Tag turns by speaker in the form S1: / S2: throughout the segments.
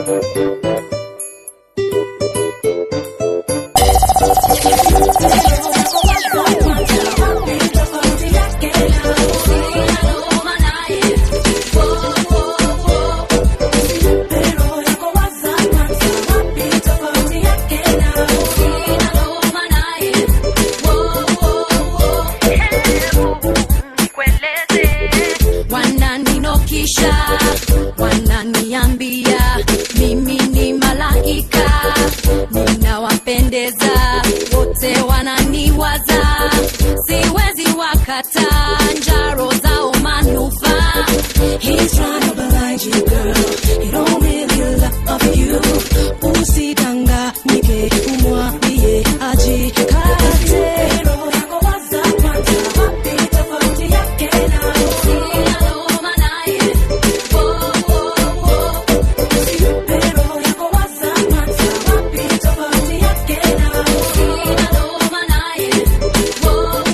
S1: wananinokisha wananiambia mimi ni malaika ninawapendeza wote wananiwaza siwezi wakata njaro zao manufaa He's trying to blind you, girl. He don't really love you. Usidanganyike, umwambie ajikate. Roho yako waza kwanza, wapi tofauti yake na Sinaloma naye. Wo, wo, wo. Usimpe roho yako waza kwanza, wapi tofauti yake na Sinaloma naye. Wo,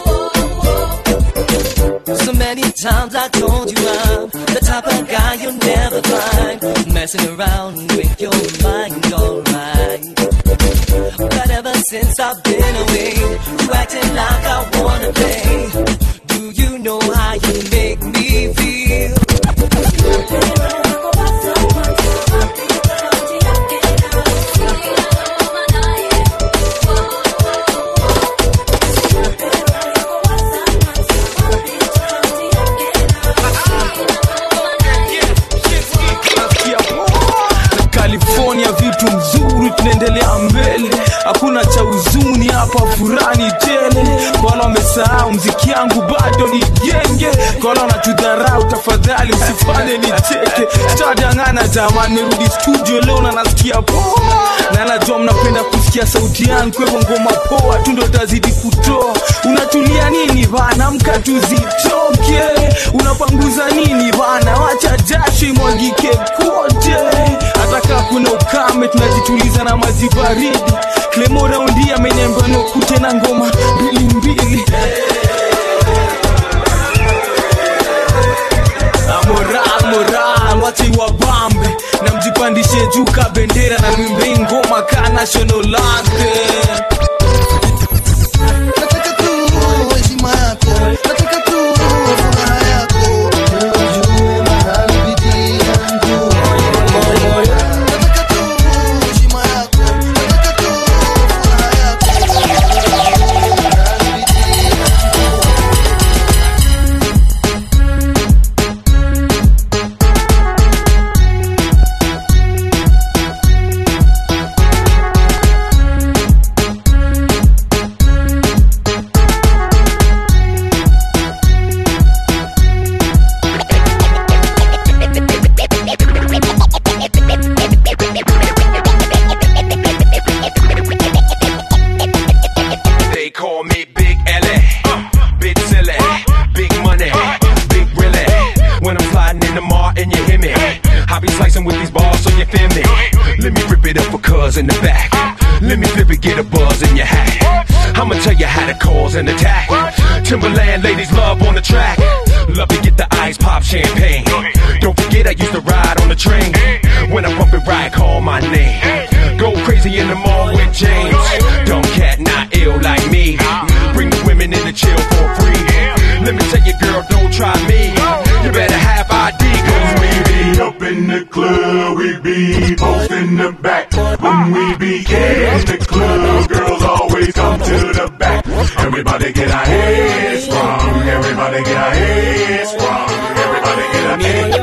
S1: wo, wo.
S2: So many times I told you I'm the type of guy you'll never find messing around with your mind, alright. But ever since I've been away, you acting like I wanna play. Do you know how you make me feel?
S3: California vitu mzuri, tunaendelea mbele, hakuna cha huzuni hapa, furani tele. Kwa wale wamesahau mziki yangu bado ni genge, kwa wale wanatudharau, tafadhali msifanye nicheke. Sitadangana jamani, nirudi studio leo na nasikia poa, na najua mnapenda kusikia sauti yangu, kwa hivyo ngoma poa tu ndo tazidi kutoa. Unatulia nini bana, mka tuzitoke. Unapanguza nini bana, wacha jasho imwagike kote hata kaa kuna ukame tunajituliza na maji baridi klemo raundi amenyamba nokute na ngoma mbili mbili Ah, moral moral wache wabambe na mjipandishe juu ka bendera na mwimbe ngoma ka national anthem
S4: nataka tu heshima yako nataka tu furaha yako ujue mahali bidii yangu nataka tu heshima yako nataka tu furaha yako ujue mahali bidii
S5: They call me Big L.A. Big silly, big money, big really. When I'm sliding in the mart and you hear me, I be slicing with these balls so you feel me. Let me rip it up for cuz in the back. Let me flip it, get a buzz in your hat. I'ma tell you how to cause an attack. Timberland ladies love on the track. Love to get the ice pop champagne. Don't forget I used to ride on the train. When I pump it right, call my name. Go crazy in the mall with James. Dumb cat, not ill like me. Bring the women in to chill for free. Let me tell you, girl, don't try me. You better have ID, cause we be
S6: up in the club, we be posting the back. When we be in the club, girls always come to the back. Everybody get our heads sprung. Everybody get our heads sprung. Everybody get our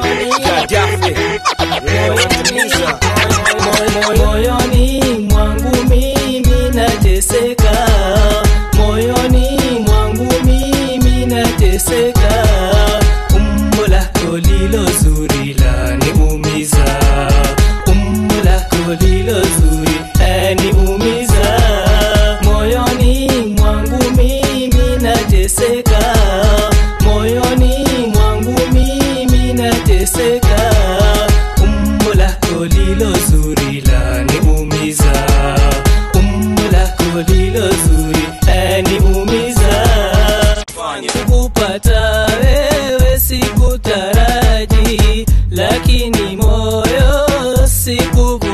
S2: moyoni mwangu mimi nateseka moyoni mwangu mimi nateseka umbo lako lilo zuri laniumiza umbo lako lilo zuri laniumiza moyoni mwangu mimi nateseka moyoni mwangu mimi nateseka umbo lako lilo zuri laniumiza umbo lako lilo zuri laniumiza kupata wewe sikutaraji lakini moyo sikuvu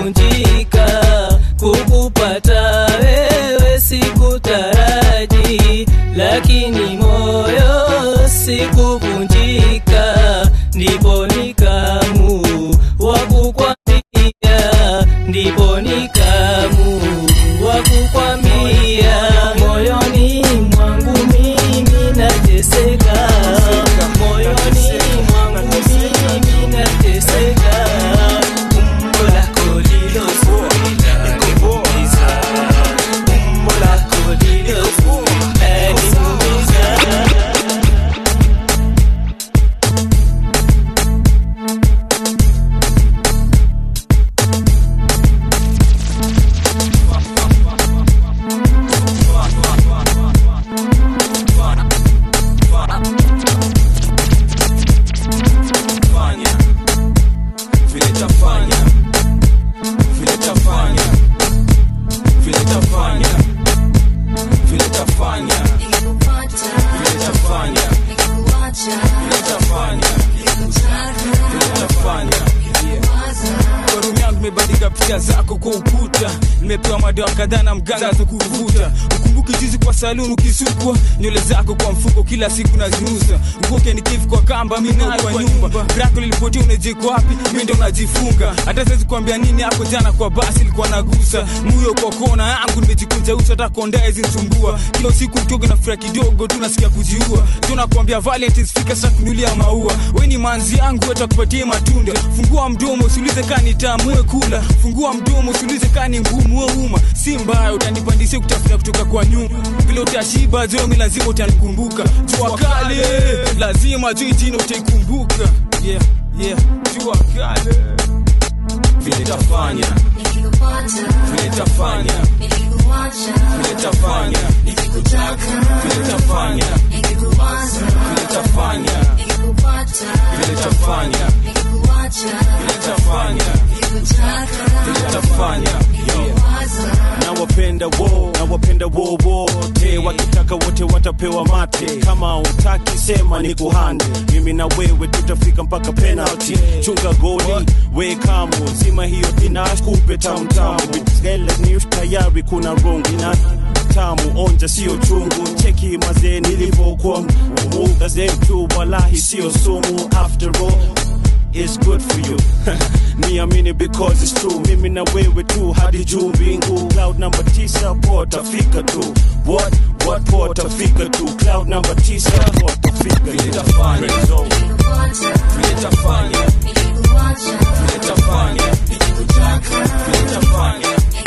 S3: picha zako kwa ukuta nimepewa madawa kadhaa na mganga za kuvuta ukumbuki juzi kwa saluni ukisukwa nywele zako kwa mfuko kila siku naziuza ukoke nikivu kwa kamba minayo kwa nyumba brako lilipotia unajeko wapi mi ndo najifunga hata siwezi kuambia nini hapo jana kwa basi ilikuwa nagusa muyo kwa kona yangu nimejikunja uso hata kondae zinsumbua kila usiku utoge na furaha kidogo tu nasikia kujiua tu nakwambia valentines fika sasa kunulia maua we ni manzi yangu watakupatie matunda fungua mdomo usiulize kaa ni tamu we kula fungua mdomo usiulize kaa ni ngumu we uma si mbaya utanipandisia kutafuta kutoka kwa nyuma vile utashiba jomi lazima utanikumbuka jua kale lazima juu jina utaikumbuka yeah, yeah. jua kale vile tafanya vile tafanya vile tafanya vile tafanya vile tafanya vile tafanya vile tafanya vile tafanya
S7: nawapenda wo nawapenda wo wote wakitaka wote watapewa mate kama utaki sema ni kuhande mimi na wewe tutafika mpaka penalty chunga goli we kamo zima hiyo inakupe tamtamu Vitele ni tayari kuna rongi na tamu onja sio chungu cheki mazee nilivyokuwa muda zetu walahi sio sumu after all is good for you niamini because it's true mimi na wewe tu hadi juu mbingu cloud number tisa potafika tu what what potafika tu cloud number tisa potafika
S3: vile tafanya vile tafanya vile tafanya vile tafanya vile tafanya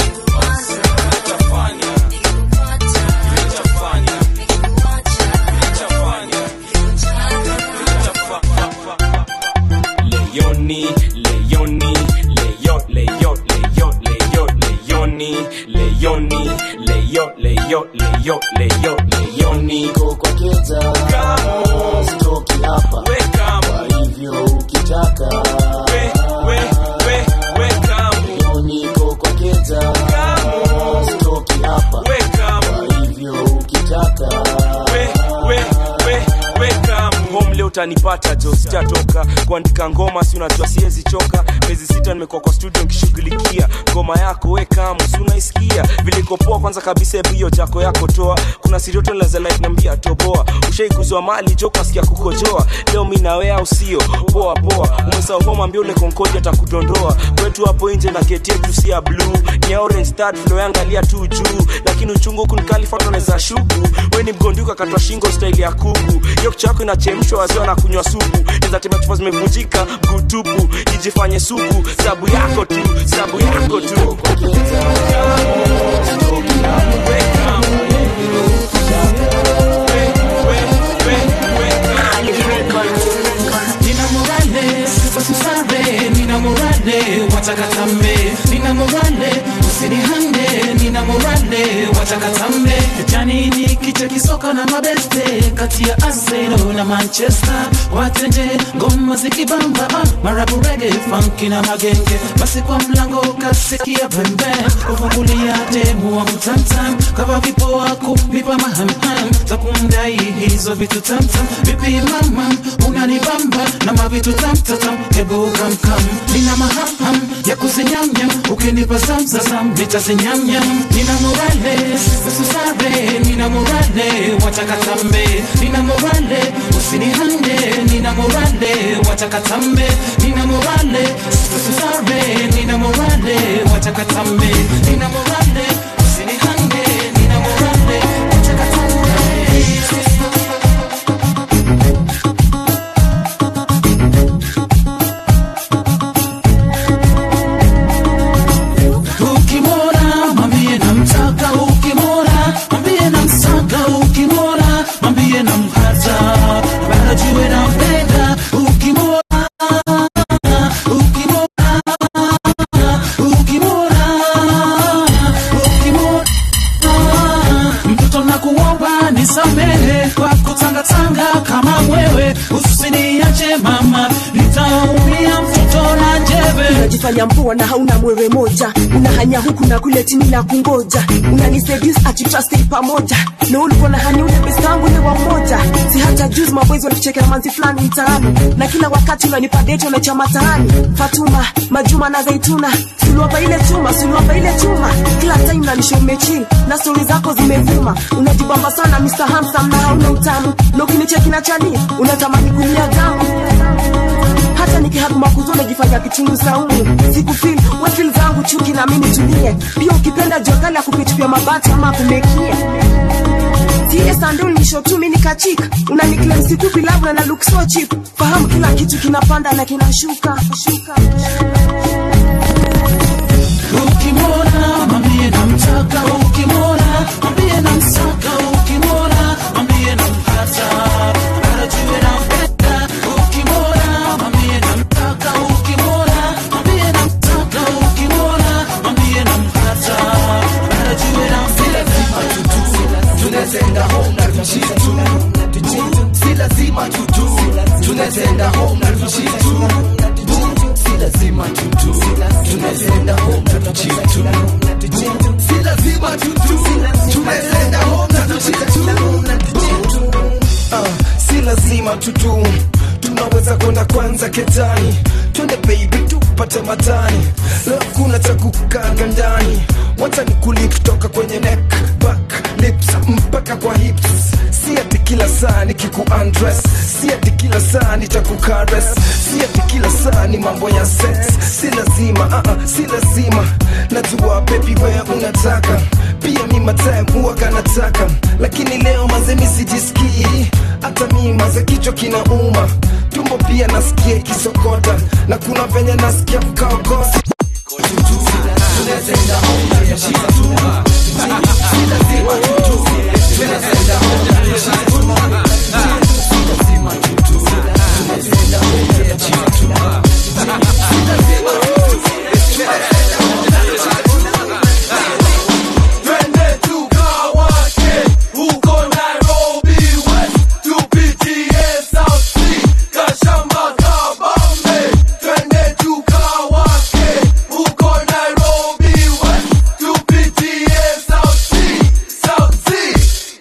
S3: vile tafanya
S8: Leoni, Leoni, Leo, Leo, Leo, Leo, Leoni, Leoni, Leo, Leo, Leo, Leo, Leoni.
S9: kwa keta sitoki hapa
S8: We come,
S9: kwa hivyo ukitaka
S8: we, we, we, we come,
S9: leo niko kwa keta sitoki hapa
S8: we come,
S9: kwa hivyo ukitaka
S8: we, we, we, we come. Home leo utanipata jo sitatoka kuandika ngoma si unajua siwezi choka miezi sita nimekuwa kwa studio nkishughulikia ngoma yako we kamu si unaisikia vilikopoa kwanza kabisa hebu hiyo jako yako toa kuna sirioto lazalainambia toboa ushaikuzwa mali jo kasikia kukojoa leo mi nawe au sio poa poa umesahau homa ambia ule konkodi atakudondoa kwetu hapo nje na geti yetu si ya blue ni ya orange start flow yangalia tu juu lakini uchungu huku nikalifatoneza shuku we ni mgonduka katwa shingo staili ya kuku hiyo kichwa yako inachemshwa waziwa na kunywa supu nizatema chupa zimevunjika mgutupu ijifanye supu sabu yako tu sabu yako tu
S10: Nina morale, usisare, nina morale, watakatambe, nina morale, usinihande, nina morale, watakatambe. Jani ni kicha kisoka na mabeste kati ya Arsenal na Manchester, watende ngoma zikibamba, ah, marabu reggae, funky na magenge, basi kwa mlango kasikia pembe, kufungulia demu wa mtamtam, kava vipo wako nipa mahamham za kumdai hizo vitu tamtam, vipi mama unanibamba na mavitu tamtatam, hebu kamkam, nina mahamham ya kuzinyamnyam, ukinipa zamzazam nitazinyamnyam, nina morale ususare, nina morale watakatambe, nina morale usinihande, nina morale watakatambe, nina morale ususare, nina morale watakatambe, nina morale usinihande, nina morale watakatambe. ukimwona mwambie namtaka ukimwona mwambie namsaka ukimwona mwambie namhata barajiwe nampenda ukimwona ukimwona ukimwona ukimwona mtoto nakuomba nisamehe kwa kutangatanga kama mwewe usiniache mama nitaumia mtoto na njeve
S11: unajifanya mpoa na hauna mwewe moja unahanya huku na kule chini na kungoja unaniseduce ati trust pamoja na ulikuwa na hani ule best wangu ule wa mmoja si hata juzi maboys walikuchekea manzi fulani mtaani na kila wakati unanipa date unacha mataani fatuma majuma na zaituna si suliwapa ile chuma suliwapa ile chuma kila time nanisha umechil na stori zako zimevuma unajibamba sana Mr. Handsome na hauna utamu na ukinicheki na chani unatamani kulia damu hata nikihaguma kuzo najifanya kichungu saumu sikufil wefil zangu chuki na mimi tulie pia ukipenda jokali ya kupitupia mabati ama kumekia tie sandul nisho tu mimi nikachika unaniklem sikupi labu na na look so cheap fahamu kila kitu kinapanda na kinashuka shuka
S10: ukimwona mwambie namtaka ukimwona mwambie namsaka ukimwona mwambie nampata anajue nampenda ukimwona mwambie namtaka ukimwona mwambie namtaka ukimwona mwambie nampata anajue nampenda
S4: tunazenda home na tuchitu si lazima tutu tunazenda home na tuchitu si lazima tutu tunazenda home na tuchitu si lazima tutu tunazenda home na tuchitu
S12: Ah, si lazima tutu tunaweza kwenda kwanza ketani twende baby tupate matani leo kuna cha kukaga ndani wacha nikuli kutoka kwenye neck back lips mpaka kwa hips si ati kila saa nikiku undress si ati kila saa nitakukares si ati kila saa ni mambo ya sex si lazima uh -uh, si lazima najua baby wewe unataka pia mi matime huwaga nataka lakini leo mazemi sijisikii hata mi maze kichwa kinauma tumbo pia nasikia ikisokota na kuna venye nasikia kukaokosa
S4: tunazenda home na tuchitu si lazima tutu tunazenda home na tuchitu si lazima tutu tunazenda home na tuchitu si lazima
S13: Twende tukawake huko Nairobi West, tupitie South Sea, Kashamba, Kabambe. Twende tukawake huko Nairobi West, tupitie South Sea, South Sea.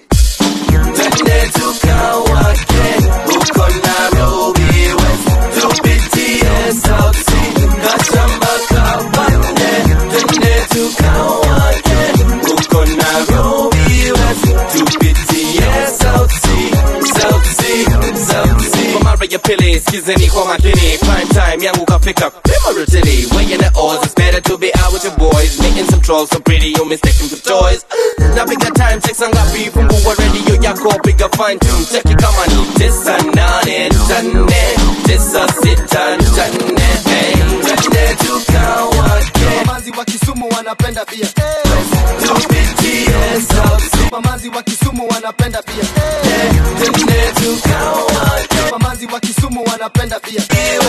S2: Twende tukawake huko Nairobi West, tupitie South Sea, Kashamba, Kabambe. Twende tukawake huko Nairobi West, tupitie South Sea, South Sea, South Sea. Kwa mara ya pili skizeni kwa makini prime time yangu kafika pima rutini weighing the odds it's better to be out with your boys meeting some trolls so pretty you mistaken for toys napiga time check sangapi fungua radio yako piga fine tune cheki kama ni tisa nane tane tisa sita tane hey twende tukawake
S4: mamazi wa Kisumu wanapenda pia
S2: tupitie South Sea
S4: mamazi wa Kisumu wanapenda pia
S2: twende tukawake
S4: mamazi wa Kisumu wanapenda pia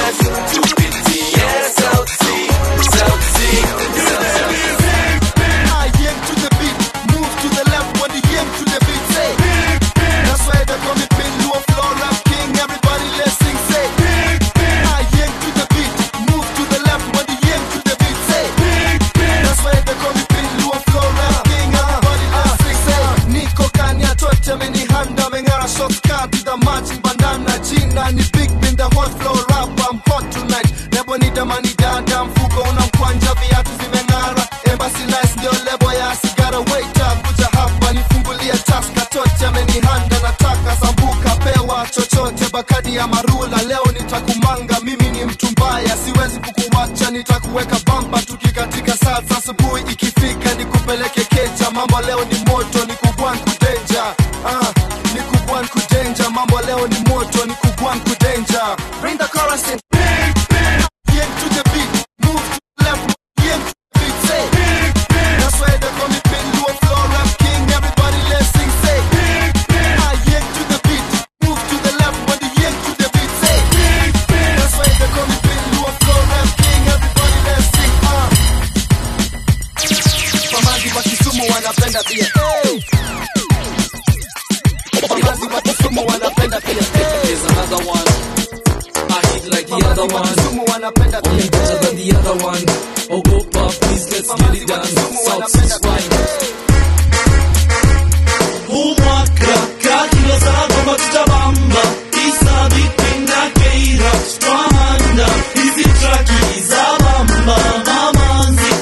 S2: tupitie South Sea South Sea South Sea
S4: I aim to the beat, move to the left when the aim to the beat say. That's why they call me Pin Luo Flow Rap King. Everybody let's sing say. I aim to the beat, move to the left when the aim to the beat say. That's why they call me Pin Luo Flow Rap King. Everybody let's sing say. Niko kanya tote meni handa mengara shots cut to the matching bandana jina ni big bin the hot flow rap I'm hot tonight. Nebo ni damani dada mfuko unamkwanja viatu vimeng'ara Embassy nice ndio lebo ya sigara waiter kuja hapa nifungulie taska tote amenihanda nataka sambuka pewa chochote bakadi ya marula leo nitakumanga mimi ni mtu mbaya siwezi kukuwacha nitakuweka bamba tukikatika saa za asubuhi ikifika nikupeleke keja mambo leo ni moto ni kubwan kudenja ah, ni kubwan kudenja mambo leo ni moto ni kubwan kudenja bring the chorus in yeah, to the beat move to the left yeah, to the beat say that's why they call me Pin Luo Flow Rap King everybody let's sing say ah, yeah, to the beat move to the left when the yeah, to the beat say that's why they call me Pin Luo Flow Rap King everybody let's sing ah Mamazi wa Kisumu wanapenda pia hey. Mamazi wa Kisumu wanapenda pia hey.
S2: Here's another one. I hit like the other
S4: Mamazi wa
S2: one.
S4: Kisumu wanapenda pia
S2: Only better than the other one. Oh, go pop, please let's get it done. South Sea's fine.
S13: umwaka kakilo saba tutabamba isa vipinda keira twahanda hizi traki za bamba mamanzi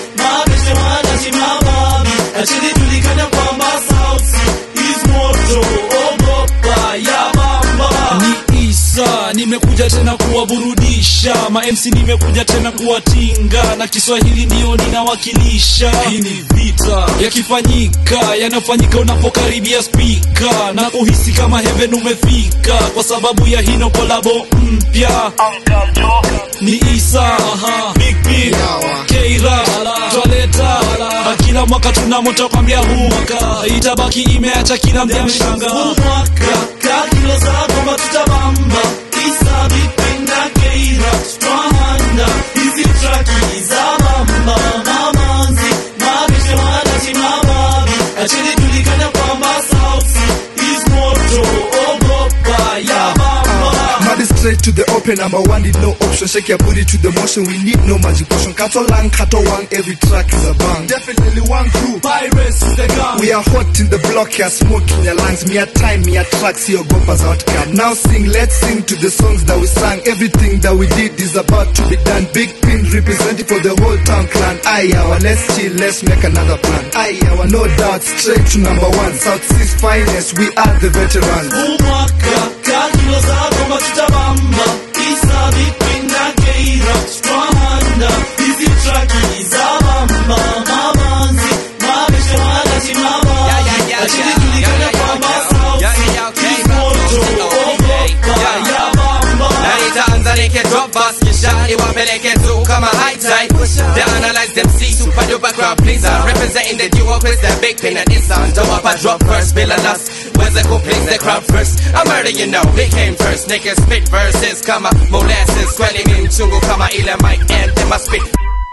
S14: nawakilisha mamc nimekuja tena kuwatinga na kiswahili ndiyo ninawakilisha hii ni vita yakifanyika yanayofanyika unapokaribia spika na kuhisi kama heaven umefika kwa sababu ya hino kolabo mpya ni isa big Pin, keira twaleta na kila mwaka tunamotokwambia huu mwaka itabaki imeacha kila mja mshanga
S13: mwaka kakilo zako matutabamba isa vipenda keira strahanda hizi traki za bamba mamanzi mabisho wanati mababi achini julikana kwamba sauti is moto ogopa ya bamba
S15: Mad straight to the open, number one need no option. Shake your booty to the motion, we need no magic potion. Kato lang, kato one, every track is a bang. Definitely one crew.
S13: Pirates is the gun.
S15: We are hot in the block, yeah, smoke in your lungs. Me a time, me a tracks, your gopas outcome. Now sing, let's sing to the songs that we sang. Everything that we did is about to be done. Big pin representing for the whole town clan. Aye, our let's chill, let's make another plan. Aye, our no doubt, straight to number one. South Seas finest, we are the veterans.
S13: umwaka kakilo zako matutabamba isa vipinda keira strahanda hizi traki za bamba mamanzi mabisho wanati mababi achini julikana kwamba sauti is moto ogopa ya bamba
S16: na nitaanza nikidrop bus kisha niwapeleke tu kama high tide they analyze them see super duper crowd pleaser representing the duo with the big pin and it's on top I drop first bill of lust where's the cool please the crowd first I'm murder you know they came first niggas spit verses kama molasses kweli mi mchungu kama ile mic anthem I spit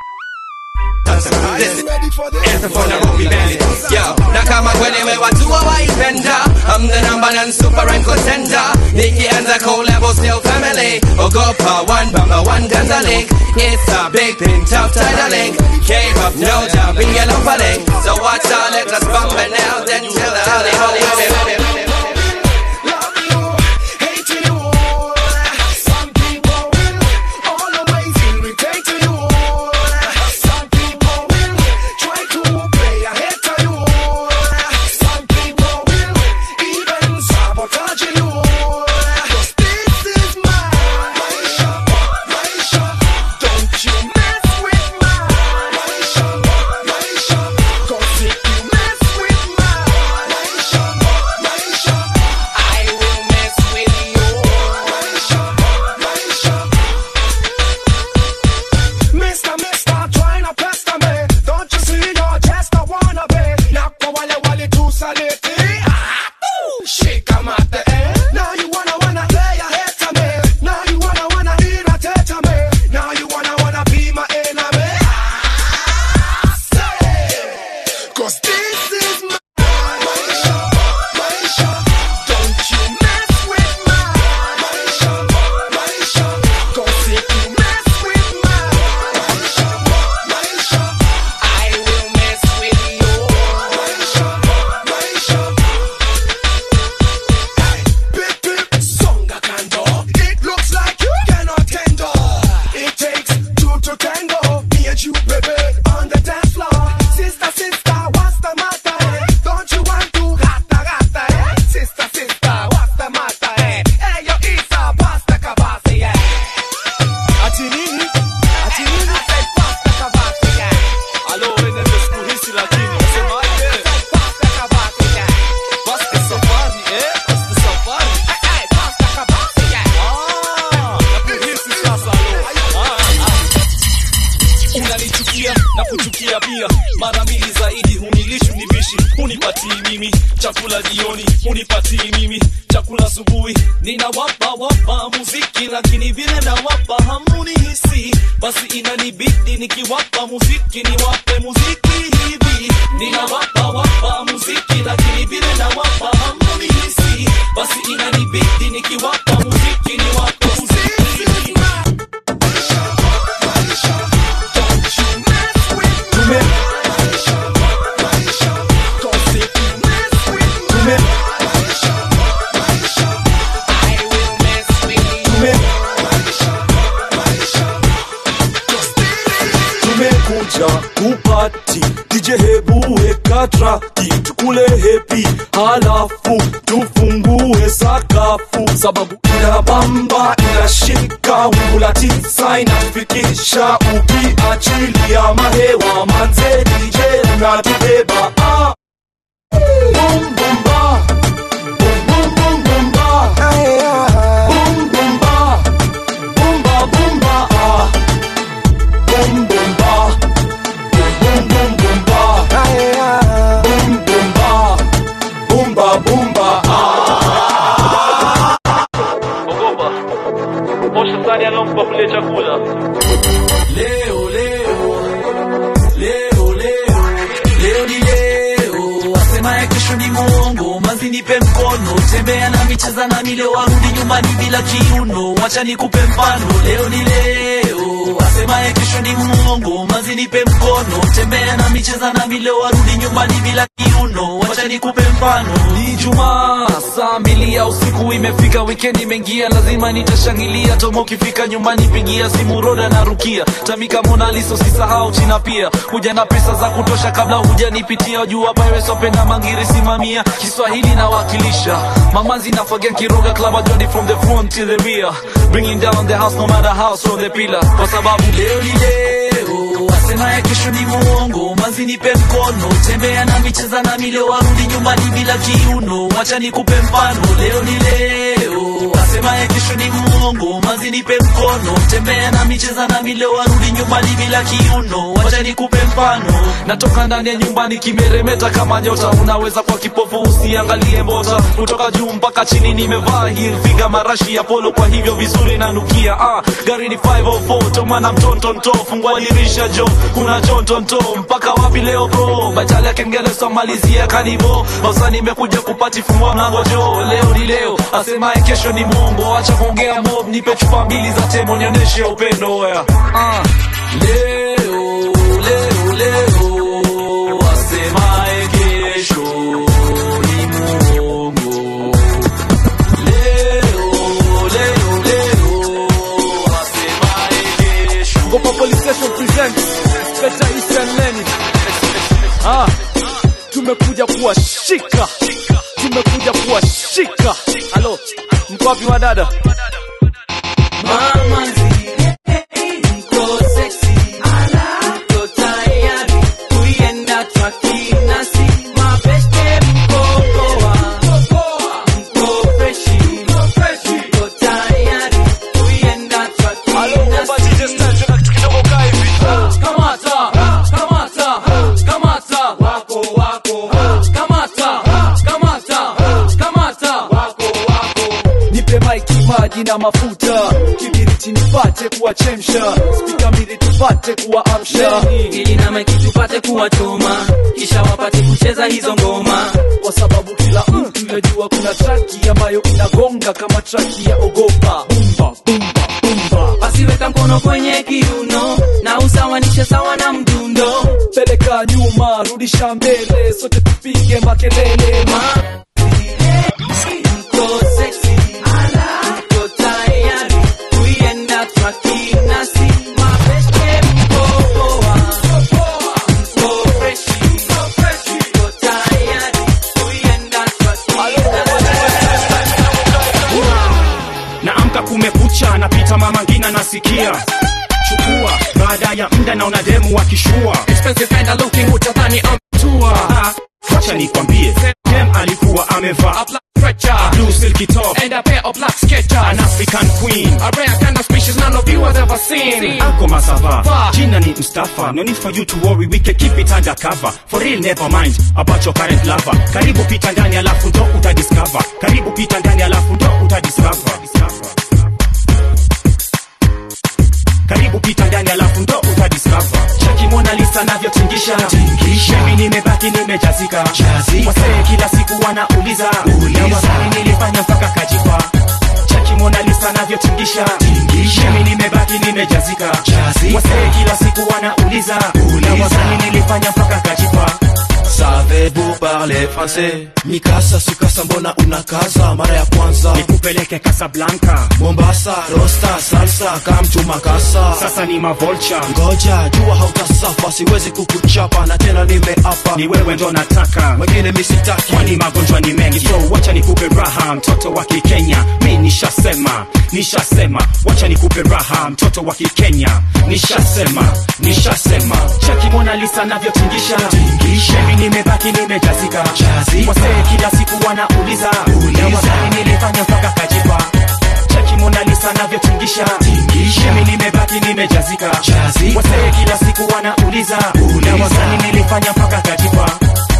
S16: Listen, anthem for Nairobi bandit Yo, na kama kweli we watu waipenda I'm the number one super and contender Nikianza collabo still family Ogopa one bamba one ganza link It's a big pin tough title link Came up no job in yellow link So watch out let us bump it now Then tell the holy holy holy holy
S17: Mister, mister, try not pester me. Don't you see you're just a wannabe? Now go wale wale tu saliti. Ah, ooh, shake 'em at the end. Now you wanna wanna play a hit to me. Now you wanna wanna irritate me. Now you wanna wanna be my enemy. Ah, say, 'cause this is my Maisha, Maisha. Don't you mess with my Maisha, Maisha. 'Cause if you mess with my I will mess with you. Maisha, Maisha. Hey, big, big, songa kando. It looks like you cannot handle. It takes two to tango. Me and you, baby, on the dance floor. Sister, sister, what's the matter? eh? Don't you want to gata, gata, eh? Sister, sister, what's the matter? eh? Hey, yo, Isa, pasta kabasi, yeah.
S14: ati nini ati nini
S17: I said pasta kabasi, yeah.
S14: alo wenende sikuhisi lakini nasemaje
S17: Pasta kabasi, yeah.
S14: basi safari eh basi safari
S17: Hey, pasta kabasi, yeah.
S14: ah nakuhisi sasa alo ah unanichukia na kuchukia pia mara mbili zaidi hunilishi univishi hunipatii mimi chakula jioni hunipatii mimi chakula asubuhi ninawapa wapa muziki lakini vile nawapa hamunihisi basi inanibidi nikiwapa muziki niwape muziki hivi ninawapa wapa muziki lakini vile nawapa hamunihisi basi inanibidi nikiwapa muziki niwape muziki hivi Tume- tume- tume- tumekuja kupati dj hebu weka piga traki tukule hepi halafu tufungue sakafu sababu inabamba inashika wingu la tisa inatufikisha ukiachilia mahewa manze dj unatubeba ah. Boom, boom, ba. Boom, boom, boom, boom, ba. Boom, boom, ba. Boom, ba, boom, ba, ah. Boom, boom, ba. Boom, boom, boom, ba. Boom, boom, ba. Boom, ba, boom, ba, ah.
S18: Ogopa. Osha sahani alompa kule chakula.
S14: Leo, leo. Leo, leo. Leo ni leo. Asemaye kesho ni mwongo. Manzi nipe mkono. Tembea na micheza na mile warudi nyumbani bila kiuno. Wacha nikupe mfano. Leo ni leo. Asemaye kesho ni mwongo. Manzi nipe mkono. Tembea na micheza na mile warudi nyumbani bila kiuno. Wacha nikupe mfano. Ni Jumaa saa mbili ya usiku imefika, wikendi imeingia, lazima nitashangilia. Tomo ukifika nyumbani, pigia simu Roda na Rukia, Tamika Mona Lisa, usisahau China pia. Kuja na pesa za kutosha kabla hujanipitia, jua Pirates wapenda mangiri, simamia Kiswahili nawakilisha. Mamanzi na Fagen Kiroga Club Ajodi from the front to the rear, bringing down the house no matter how strong the pillar, kwa sababu leo ni leo, asemaye kesho ni mwongo. Manzi nipe mkono, tembea na micheza na mile warudi nyumbani bila kiuno. Wacha nikupe mfano, leo ni leo, asemaye kesho ni mwongo. Manzi nipe mkono, tembea na micheza na mile warudi nyumbani bila kiuno. Wacha nikupe mfano, natoka ndani ya nyumbani kimeremeta kama nyota. Unaweza kwa kipofu usiangalie mbota, kutoka juu mpaka chini nimevaa heel figa marashi ya polo, kwa hivyo vizuri nanukia. Ah, gari ni 504 tomana mtontonto, fungua dirisha jo, kuna chontonto mpaka wapi leo bro? Bajali ya kengele somalizia kanivo, basa nimekuja kupati fungua mlango jo. Leo ni leo, asemaye kesho ni mongo, acha kuongea mob, nipe chupa mbili za temo nionyeshe upendo wea. Ah, leo leo leo, asemaye kesho ni mongo. Leo leo leo, asemaye kesho.
S18: Gopa Police Station presents Better Eastern Lenny. Ah, tumekuja kuwashika, tumekuja kuwashika. Halo, mko wapi wadada?
S14: Mamanzi, mko sexy, mko tayari kuienda twaki nasi mabeste mko poa, mko freshi, mko tayari kuienda twaki nasi Kamata, kamata, kamata, wako wako, kamata, kamata, kamata, wako wako.
S18: Nipe maiki, maji na mafuta, kibiriti nipate kuwachemsha, spika mbili tupate kuwaamsha,
S14: ili na maiki tupate kuwachoma, kisha wapate kucheza hizo ngoma,
S18: kwa sababu kila mtu yajua kuna traki ambayo inagonga kama traki ya ogopa. Bumba, bumba, bumba.
S14: basi weka mkono kwenye kiuno na usawanishe sawa na mdundo,
S18: peleka nyuma, rudisha mbele, sote tupige makelele ma
S14: mko sexy, mko tayari kuienda twaki nasi mabeste mko poa, mko freshi, mko tayari kuienda twaki
S19: naamka kumekucha napita mama ngina nasikia chukua baada ya mda naona demu wakishua
S20: Expensive fender looking utadhani amtua
S19: Ah, wacha nikwambie dem alikuwa amevaa
S20: Stretcher
S19: blue silky top
S20: and a pair of black sketchers
S19: an african queen
S20: A rare kind of species none of you has ever seen
S19: ako masava
S20: Va.
S19: jina ni mstafa no need for you to worry we can keep it under cover for real never mind about your current lover karibu pita ndani alafu ndo utadiscover karibu pita ndani alafu ndo utadiscover karibu pita ndani alafu ndo utadiscover cheki Mona Lisa navyotingisha mimi nimebaki nimejazika wasee kila siku wanauliza na wasanii nilifanya mpaka kajipa cheki Mona Lisa navyotingisha mimi nimebaki nimejazika wasee kila siku wanauliza na wasanii nilifanya mpaka kajipa
S12: savez-vous parler français mikasa sukasa mbona unakaza mara ya kwanza
S19: nikupeleke kasablanka
S12: mombasa rosta salsa kamtumakasa
S19: sasa ni mavolcha
S12: ngoja jua hautasafa siwezi kukuchapa na tena nimeapa
S19: ni wewe ndo nataka
S12: wengine misitaki
S19: kwani magonjwa ni mengi so wacha nikupe raha mtoto wa kikenya mi nishasema nishasema wacha nikupe raha mtoto wa kikenya nishasema nishasema cheki mona lisa navyotingisha mi nimebaki nimejazika wasee kila siku wanauliza na wasanii nilifanya mpaka kajipa cheki mona lisa navyotingisha mi nimebaki nimejazika wasee kila siku wanauliza na wasanii nilifanya mpaka kajipa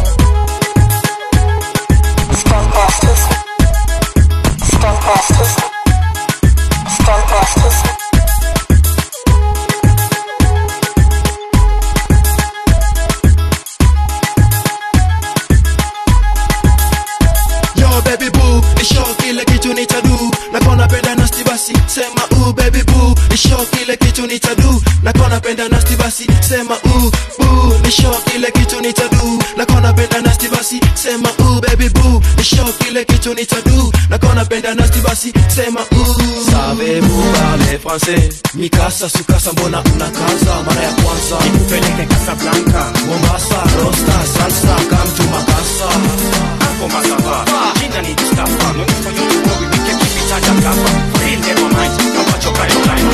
S12: Yo baby boo, nisho kile kitu nitadu Nako napenda nasty basi, sema ooh baby boo Nisho kile kitu nitadu Nako napenda nasty basi, sema ooh boo Nisho kile kitu nitadu Nako napenda nasty basi, sema ooh baby boo Nisho kile kitu nitadu Nako napenda nasty basi, sema ooh Savez-vous parler français Mikasa sukasa mbona unakaza mara ya kwanza
S19: nikupeleke kasablanka
S12: Mombasa, rosta, salsa, come to Makasa
S19: Hapo masava Jina ni Mustafa No need for you to worry We can keep it undercover Real never mind Kawacho kayo kayo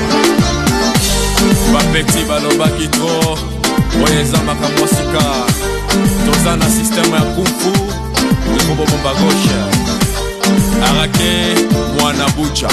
S21: bapeti balobaki tro oyo eza makambo ya sika toza na sisteme ya kumfu ekobobomba gauche arake mwana bucha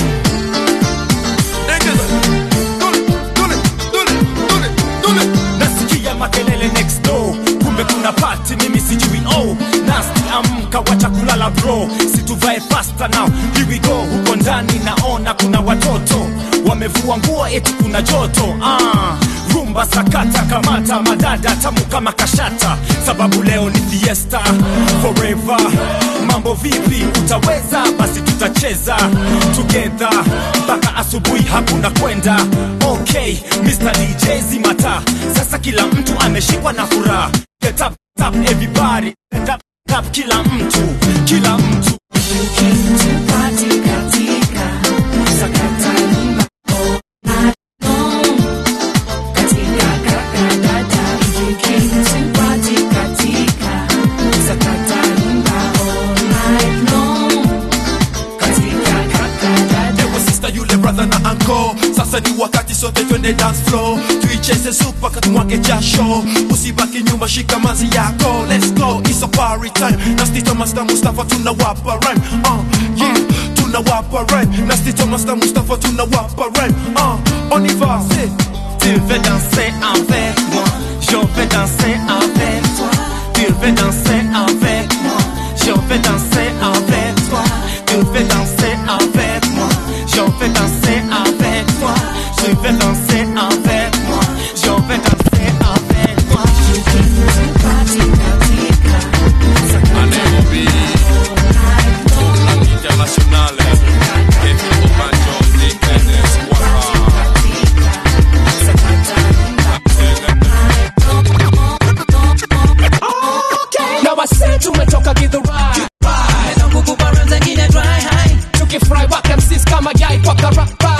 S19: nasikia makelele next door kumbe kuna pati mimi sijui oh nasti amka wacha kulala bro situvae fasta now here we go huko ndani naona kuna watoto wamevua nguo eti kuna joto ah rumba sakata kamata madada tamu kama kashata sababu leo ni fiesta forever mambo vipi utaweza basi tutacheza together mpaka asubuhi hakuna kwenda okay Mr. DJ zimata sasa kila mtu ameshikwa na furaha get up, up everybody get up, up kila mtu kila mtu
S21: Ewe sister yule brother na anko sasa ni wakati sote twende dance floor tuicheze supa katumwage jasho usibaki nyuma shika mazi yako let's go it's a party time nastito master mustafa tunawapa rhyme uh, yeah tunawapa rhyme nastito master mustafa tunawapa rhyme uh, on y va c'est
S19: Tu veux danser avec moi, je veux danser avec toi. Tu veux danser avec moi, je veux danser avec toi. Tu veux danser avec moi, je veux danser avec toi. Tu veux danser avec moi, je veux danser avec toi.
S21: à Nairobi tournament international Kevin Obanjo Nick Dennis Wara
S20: Now I said tumetoka githurai kukupa zengine dry high tukifry wak MCs kama yai kwa karapa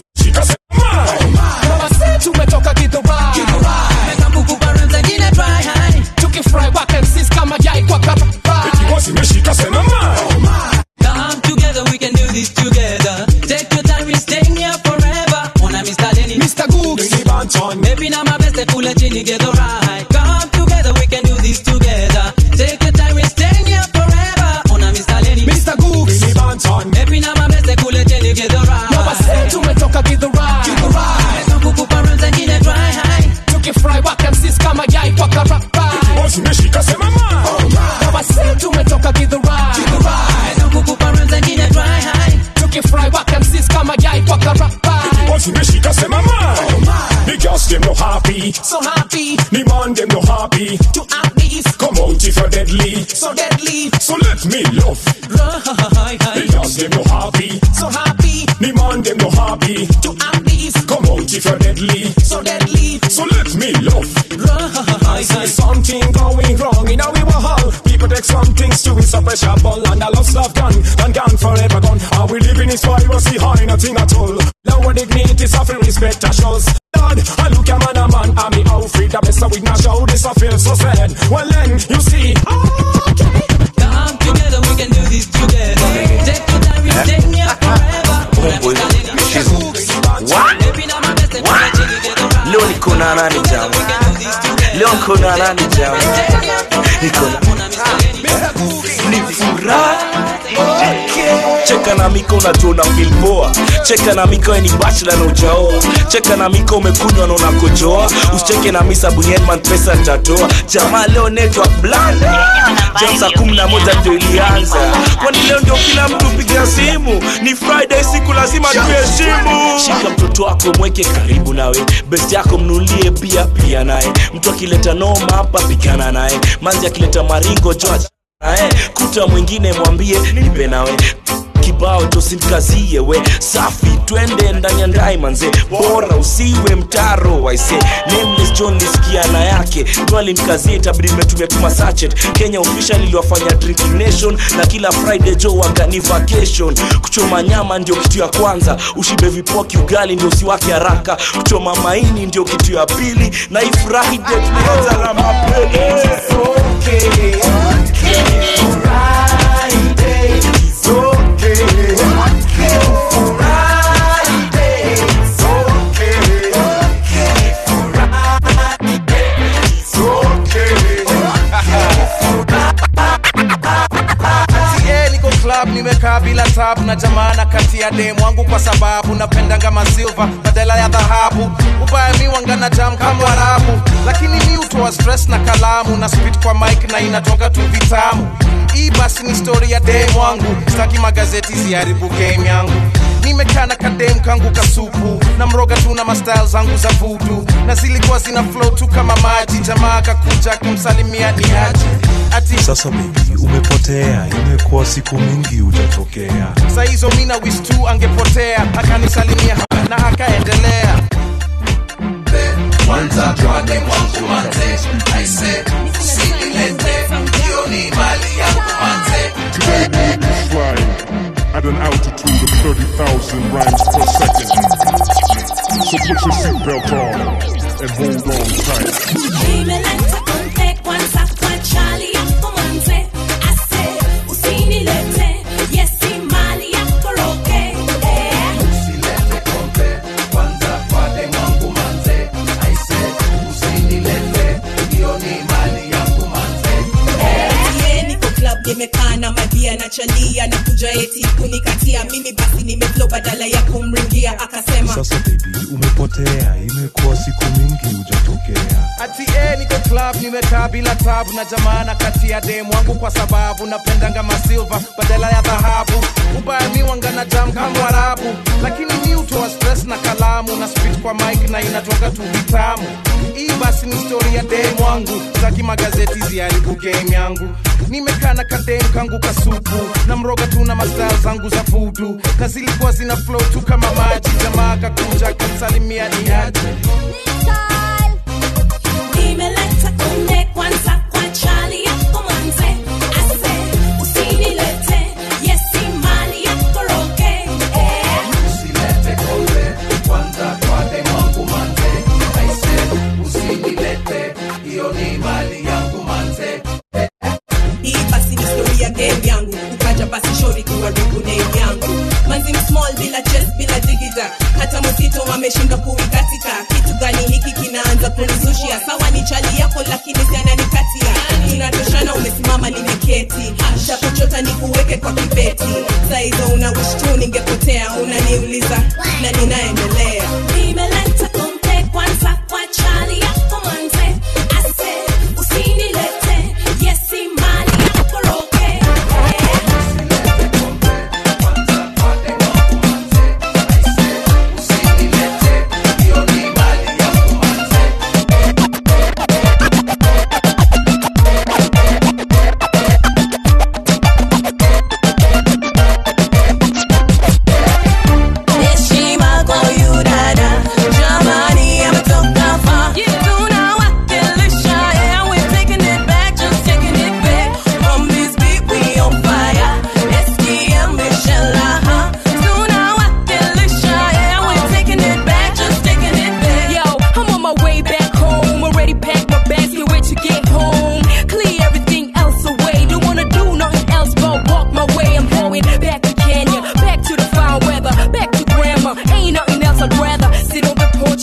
S20: Now I said tumetoka githurai kukupa zengine dry high tukifry wak MCs kama yai kwa karapa
S2: Come together, we can do this together. Take your time, we staying here forever. Ona Mr. Lenny, Mr. Googs, Maybe now my best, they pull it in, you get alright. Come together, we can do this together. Take your time, we staying here forever. Ona Mr. Lenny, Mr. Googs, Maybe now my best, they pull it in, you get alright.
S20: Now I said tumetoka githurai
S2: kukupa zengine dry high.
S20: tukifry wak MCs kama yai kwa karapa Now I said tumetoka githurai
S2: kukupa zengine dry high.
S20: tukifry wak MCs kama yai kwa karapa
S22: zimeshika sema man The girls them no happy
S20: so happy
S22: The man them no happy
S20: to have these
S22: Come out if you're deadly
S20: so deadly
S22: So let me love The girls them no happy
S20: so happy
S22: The man them no happy
S20: to have these
S22: Come out if you're deadly
S20: so deadly
S22: So let me love I see something going
S1: make some things to it, suppress your ball and a love love gun and gone forever gone. Are we living in piracy high, nothing at all? Lower dignity, suffering respect a shows. Lord, I look a man a man, I'm me outfit, the best of with my show, this I feel so sad. Well then, you see,
S2: Come together, we can do this together. Take your time, we stay here forever.
S8: leo niko na nani jama leo niko na nani jama niko na ni furaha cheka na miko unajua una feel poa cheka na miko we ni bachelor na ujaoa cheka na miko umekunywa na unakojoa usicheke na misa bunyenman pesa nitatoa jamaa leo network bland jam saa kumi na moja ndio ilianza kwani leo ndio kila mtu piga simu ni friday siku lazima tuheshimu shika mtoto wako mweke karibu nawe best yako mnulie pia pia naye mtu akileta noma hapa pigana naye manzi akileta maringo joa naye kuta mwingine mwambie nipe nawe kibao tosimkazie we safi twende ndani ya ndai manze bora usiwe mtaro waise nameless john lisikiana yake twalimkazie itabidi nimetumia tuma sachet kenya official iliwafanya drinking nation na kila friday jo wagani vacation kuchoma nyama ndio kitu ya kwanza ushibe vipoki ugali ndio usiwake haraka kuchoma maini ndio kitu ya pili na ifurahi de tunaanza na mapele okay, okay.
S5: Yeah, niko club nimekaa bila tabu na jamana kati ya demu wangu kwa sababu napendanga masilva badala ya dhahabu ubaya mi wangana jam kama warabu lakini mi utoa stress na kalamu na spit kwa mic na inatoka tu vitamu hii basi ni story ya demu wangu sitaki magazeti ziharibu game yangu nimekaa na kadem kangu kasupu na mroga tu na mastyle zangu za vudu na zilikuwa zina flow tu kama maji jamaa kakuja kumsalimia ni aje ati
S23: sasa bebi umepotea imekuwa siku mingi utatokea
S5: saa hizo mina wis tu angepotea akanisalimia na akaendelea
S13: kwanza twade mwangu manze aise usinilete hiyo ni mali yangu manze
S24: Today we'll be flying at an altitude of 30,000 rhymes per second. So put your seatbelt on and hold on tight.
S25: Nimeleta konte kwanza kwa chali yako manze ase usinilete yesi mali yako roke eh.
S13: usilete kompe kwanza twade mwangu manze aise usinilete hiyo ni mali yangu manze
S26: Yeah, niko club nimekaa na madia na chalia na kuja eti kunikatia mimi basi nimeflow badala ya kumringia akasema
S23: sasa bebi umepotea imekuwa siku mingi ujatokea
S5: ati eh, niko club nimekaa bila tabu na jamana kati ya demu wangu kwa sababu napendanga masilva badala ya dhahabu ubaya mi wangana jam kama warabu lakini mi utoa stress na kalamu na spit kwa mic na inatoka tu vitamu hii basi ni story ya demu wangu zaki magazeti ziharibu game yangu nimekaa na kademu kangu kasupu na mroga tu na mastyle zangu za vudu na zilikuwa zina flow tu kama maji jamaa kakuja kumsalimia ni aje
S25: Nimeleta konte kwanza kwa chali yako manze ase usinilete yesi mali yako roke eh.
S13: usilete kompe kwanza twade mwangu manze aise usinilete hiyo ni mali yangu manze
S26: hii basi ni story ya game yangu ukaja basi shori kuharibu name yangu manzi small bila chest bila digida hata msito wameshindwa kuikatika kitu gani hiki kinaanza kunizushia sawa ni chali yako lakini sana nikatia tunatoshana umesimama nimeketi shakuchota ni kuweke kwa kibeti saizo una wish tu ningepotea unaniuliza na ninaendelea
S25: Nimeleta konte kwanza kwa chali yako manze ase usinilete yesi mali yako roke
S13: hiyo ni mali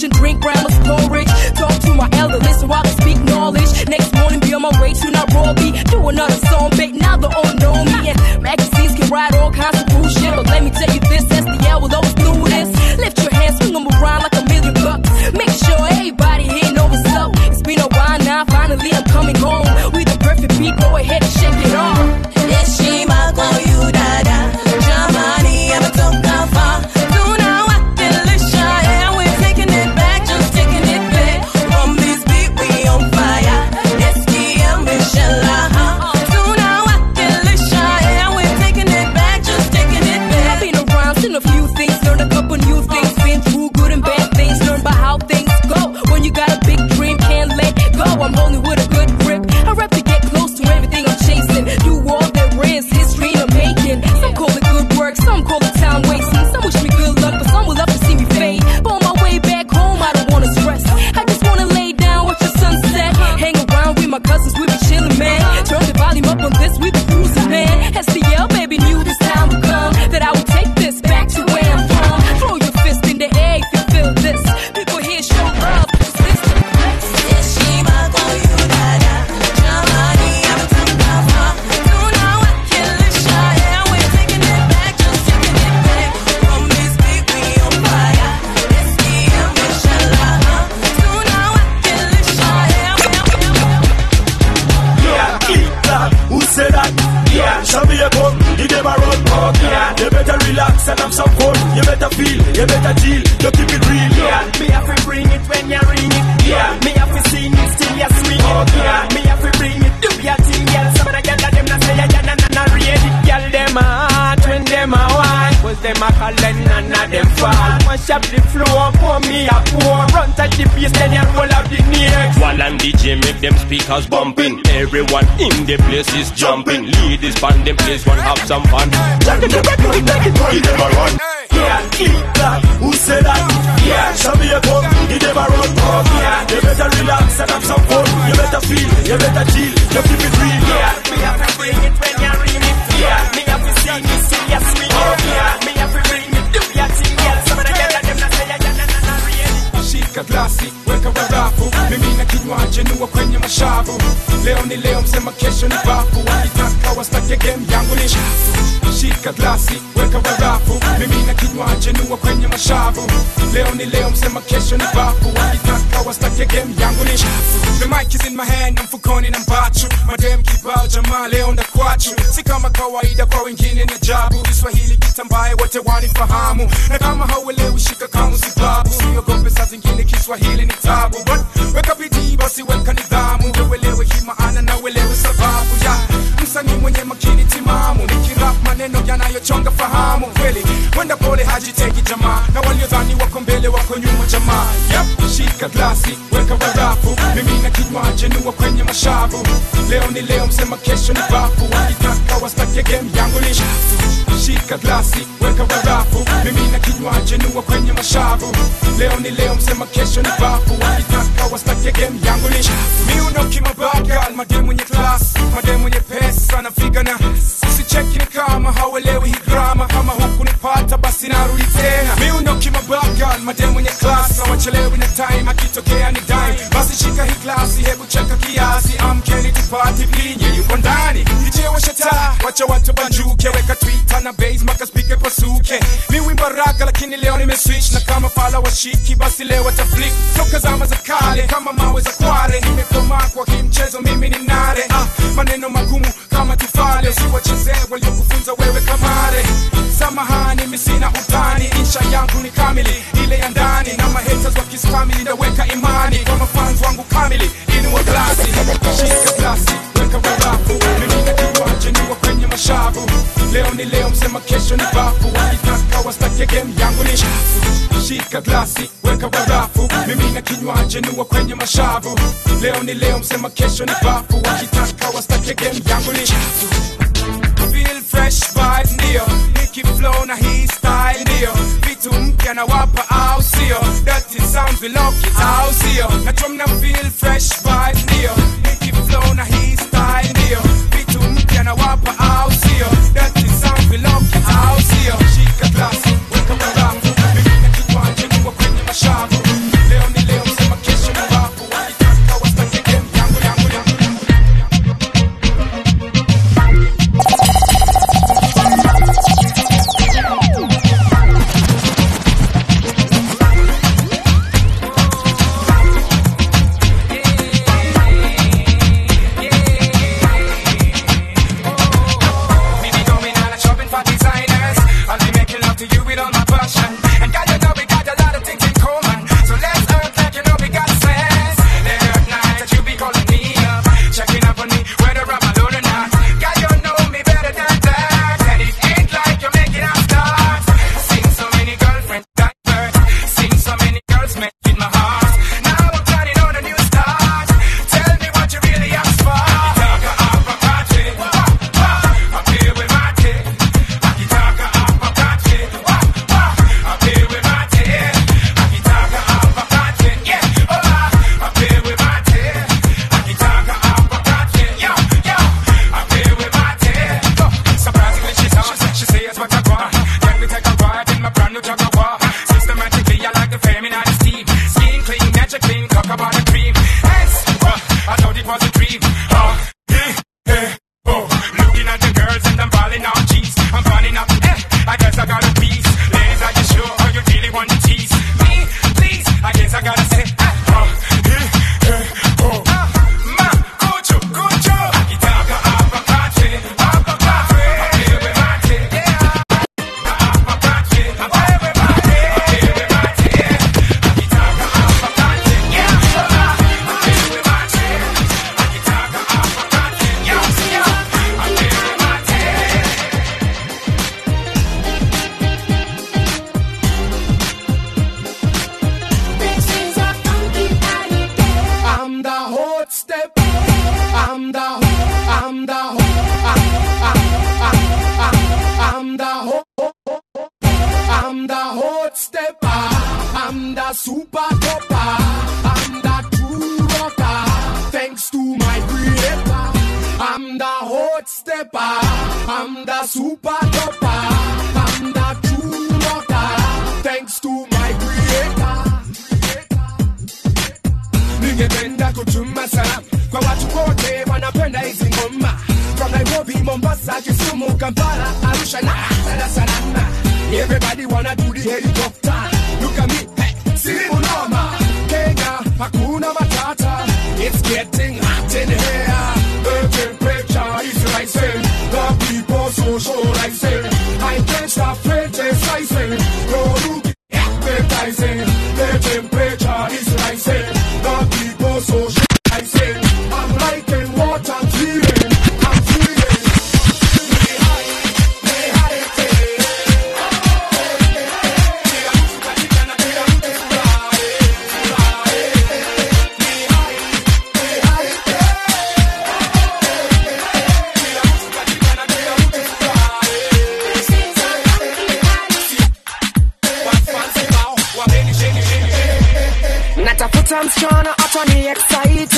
S3: conversation, drink grandma's porridge. Talk to my elder, listen while I speak knowledge. Next morning, be on my way to Nairobi. Do another song, bait, now they all know me. And magazines can write all kinds of bullshit. But let me tell you this, SDL will always do this. Lift your hands, swing them around like a million bucks. Make sure everybody here know what's up. It's been a while now, finally I'm coming home. With the perfect beat, go ahead and shake it off.
S2: heshima kwa huyu dada jamani ametoka far tunawakilisha yeah we're taking it back just taking it back from this beat we on fire STM inshallah tunawakilisha yeah we're taking it back just taking it back
S3: I've been around, seen a few things, learned a couple new things, been through good and bad things, learned about how things go. When you got a big dream, can't let go. I'm holding with a good grip. I rap to get close to everything I'm chasing. Do all there is, history I'm making. Some call it good work, some call it time wasting. Some wish me good luck, but some will love to see me fade. But on my way back home, I don't wanna stress. I just wanna lay down, watch the sunset. Hang around with my cousins, we be chillin', man. Turn the volume up on this, we be cruising, man. STL, baby, knew this time would come. That I would take this back to where I'm from. Throw your fist in the air if you feel this. People here show love. 'cause this the place.
S2: heshima kwa huyu dada jamani ametoka far tunawakilisha yeah we're taking it back just taking it back from this beat we on fire STM inshallah tunawakilisha yeah
S1: Yeah, eat that. Who said that? Yeah, show me a gun, give them a run. Oh, yeah, you better relax and have some fun. You better feel, you better chill, you keep it real. Yeah, me have to bring it when you ring it. Yeah, me have to sing it still you swing it. Oh, yeah, me have to bring it, do your thing, girl. Some of the girls them not say yeah, nah, nah, nah, ready. Girl, them a hot when them a wine. Was them a calling and none of them fall. Mash up the floor, pour me a pour. Run touch the bass, then you roll out the next.
S6: While and DJ make them speakers bumping. Everyone in the place is jumping. Ladies band them place one have some fun. Tell them to run, run, give them a run.
S1: Yeah, eat that. Who said that? Yeah, show me a gun, give them a run. Oh, yeah, you better relax and have some fun. You better feel, you better chill, you keep it real. Yeah, me have to bring it when you ring it. Yeah, me have to sing it, sing your swing. Oh, yeah, me have to bring it, do your thing, yeah. Some of the girls them not say yeah, yeah, nah, nah, nah, really.
S21: shika glasi weka barafu mimi na kinywaji nuwa kwenye mashavu leo ni leo msema kesho ni bafu wakitaka wastake game yangu ni chafu shika glasi weka barafu mimi na kinywaji nuwa kwenye mashavu leo ni leo msema kesho ni bafu wakitaka wastake game yangu ni chafu the mic is in my hand na mfukoni na mbachu madem kibao jamaa leo ndakwachu si kama kawaida kwa wengine ni ajabu kiswahili kitambaye wote wanifahamu na kama hauelewi shika kamu sibabu siogope saa zingine kiswahili ni tabu but weka bidii basi weka nidhamu uelewe hii maana na uelewe sababu ya msanii mwenye makini timamu nikirap maneno yanayochonga fahamu kweli wenda pole hajiteki jamaa na waliodhani wako mbele wako nyuma jamaa yep. shika glasi weka barafu mimi na kinywaji nuwa kwenye mashavu leo ni leo msema kesho ni bafu wakitaka wastake game yangu ni chafu shika glasi weka barafu mimi na kinywaji nuwa kwenye mashavu leo ni leo msema kesho ni bafu wakitaka wastake game yangu ni chafu miuno kimabagal mademu mwenye klas mademu mwenye pesa na vigana usicheki ni kama hauelewi hii grama kama huku nipata basi narudi tena miuno kimabagal mademu mwenye klas hawachelewi na time akitokea ni dime basi shika hii klasi hebu cheka kiasi amkeni tupate vinye yuko ndani ichewesha taa wacha watu banjuke weka twitter na base maka spike pasuke mi wimba raga lakini leo nimeswitch na kama fala washiki basi leo wataflik toka zama za kale kama mawe za kware nimekomaa kwa hii mchezo mimi ni nare ah, maneno magumu kama tufale usiwachezee waliokufunza wewe kamare samahani mi sina utani insha yangu ni kamili ile ya ndani na mahaters wakistamili naweka imani kwa mafans wangu kamili inua glasi shika glasi weka barafu mimi na kinywaji niwa kwenye mashavu leo ni leo msema kesho ni bafu wakitaka wastake game yangu ni chafu shika glasi weka barafu mimi na kinywaji niwa kwenye mashavu leo ni leo msema kesho ni bafu wakitaka wastake game yangu ni chafu feel fresh vibes ndio Nicky flow na hii style ndio vitu mpya na wapa au sio dirty sounds we lock it au sio na drum na feel fresh vibes ndio Nicky flow na hii style ndio vitu mpya na wapa au sio dirty sounds we lock it au sio shika glasi weka barafu mimi na kinywaji niwa kwenye mashavu leo
S1: talk about the cream. Yes, uh, I thought it was a dream. Uh, eh, eh, oh, looking at the girls and I'm falling on cheese. I'm falling up, eh, I guess I got a piece. Ladies, are you sure or you really want to tease me? Please, I guess I gotta say, eh, uh, eh, eh, oh, uh, ma, kuchu, kuchu. Akitaka apakate, apakate, apewe mate, yeah. Apakate, apewe mate, apewe mate, yeah. Akitaka apakate, yeah, apewe mate. Akitaka apakate, yeah, yeah, apewe mate.
S17: I'm the hot step. I'm the I'm the I'm, I'm, I'm, I'm the hot I'm the hot step. I'm the super topper. I'm the true rocker. Thanks to my creator. I'm the hot stepper. I'm the super topper. I'm the true rocker. Thanks to my creator. ningependa kutuma salamu kwa watu wote wanapenda hizi ngoma from nairobi mombasa kisumu kampala arusha na dar es salaam everybody wanna do the helicopter look at me hey, simu noma kenya hakuna matata it's getting hot in here the temperature is rising the people socializing i can't stop criticizing no look appetizing the temperature is rising the people socializing i'm liking what i'm feeling i'm feeling natafuta msichana atani excite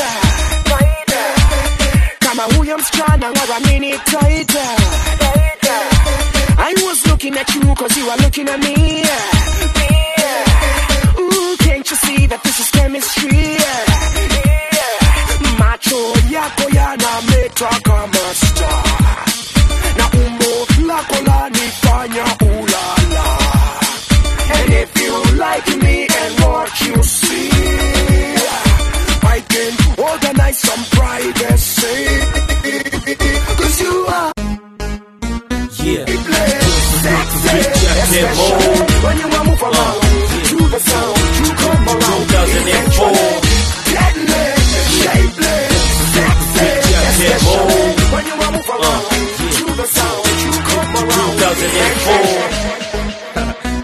S17: kama huyo msichana waramini taita I was looking at you cause you are looking at me Ooh, can't you see that this is chemistry macho yako yanameta kama star na umbo lako lanifanya ulala And if you like me and what you see, I can organize some privacy. Cause you are
S8: Yeah.
S17: sexy, especially when you move around to the sound. You come around,
S8: 2004.
S17: deadly, shapely, sexy, especially when you move around to the sound. You come around,
S8: 2004.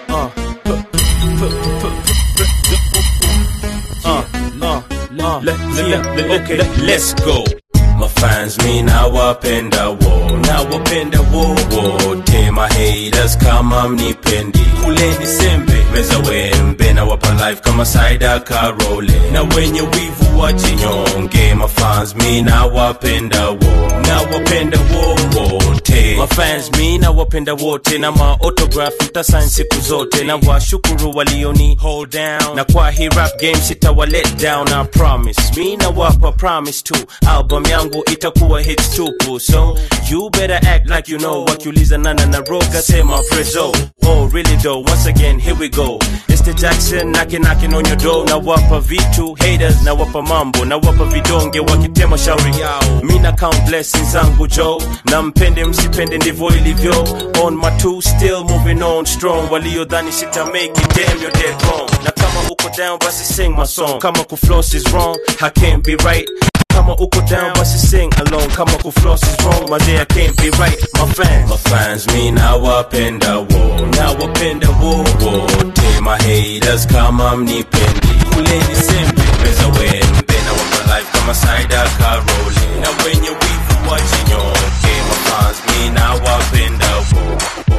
S8: Uh, uh, uh, let, yeah, okay, let's go. mafans mi nawapenda wo nawapenda wo wote mahaters kama mnipendi kuleni sembe meza wembe nawapa life kama saida karole na wenye wivu wajinyonge mafans mi nawapenda wo nawapenda wo wote mafans mi nawapenda wote na maotograph mtasain siku zote na washukuru walioni hold down na kwa hii rap game sitawa let down I promise mi nawapa promise tu album yangu itakuwa hits tupu so you better act like you know wakiuliza nana na roga sema prezo oh really though once again here we go it's the jackson knocking knocking on your door na wapa vitu haters na wapa mambo na wapa vidonge wakitema shauri yao mi na count blessings zangu jo na mpende msipende ndivyo ilivyo on my two still moving on strong waliodhani sita make it damn you're dead wrong na kama uko down basi sing my song kama kufloss is wrong I can't be right kama uko down basi sing along kama kufloss is wrong mazee I can't be right my fans my fans mi nawapenda wo nawapenda wo wote my haters kama mnipendi kuleni sembe meza wembe na wapa life kama saida karole na wenye wivu wajinyoke my fans mi nawapenda wo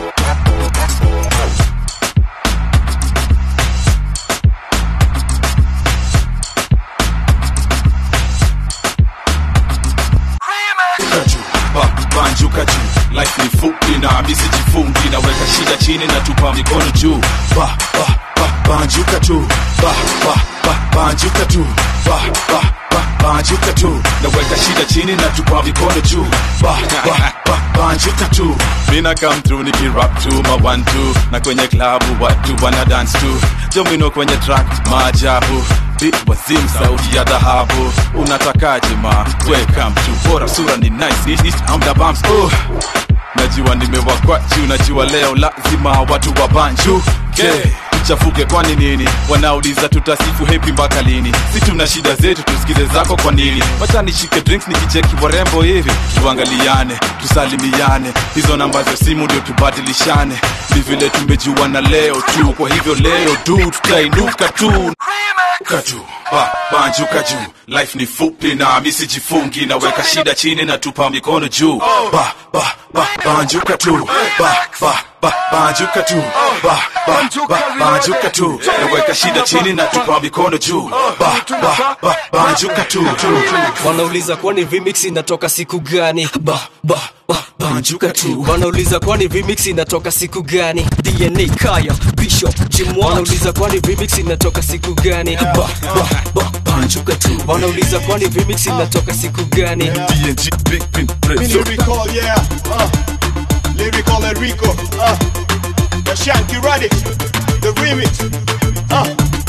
S4: Ba- banjuka juu life ni fupi na misi jifungi naweka shida chini na tupa mikono juu ba, ba, ba, banjuka juu ba, ba, ba, banjuka tu ba, ba, ba, banjuka tu naweka shida chini na tupa mikono juu ba, ba, ba, banjuka tu mina come through nikirap tu ma one two na kwenye klabu watu wana dance tu jomino kwenye track maajabu beat wazim sauti ya dhahabu unatakaje ma welcome to bora sura ni nice This is I'm the bumps oh najua nimewakwa juu najua leo lazima watu wa banju okay. chafuke kwani nini wanauliza tutasifu hepi mpaka lini si tuna shida zetu tusikize zako kwa nini wacha nishike drinks nikicheki warembo hivi tuangaliane tusalimiane hizo namba za simu ndio tubadilishane ni vile tumejuana leo tu kwa hivyo leo tu tutainuka tu Ruka tu ba, banjuka juu life ni fupi na misijifungi naweka shida chini na tupa mikono juu ba, ba, ba, banjuka tu ba, ba, ba, banjuka tu ba, ba, ba, banjuka tu naweka shida chini na tupa mikono juu ba, ba, ba, banjuka tu
S7: wanauliza kwani remix inatoka siku gani ba, ba, ba, banjuka tu wanauliza kwani remix inatoka siku gani dna kaya bishop jimwa wanauliza kwani remix inatoka siku gani ba, ba, ba, banjuka tu wanauliza kwani remix inatoka siku gani
S4: dng big pin
S9: Me lyrical, yeah. Uh, lyrical Enrico. Uh, the Shanky Radic. The remix. Uh,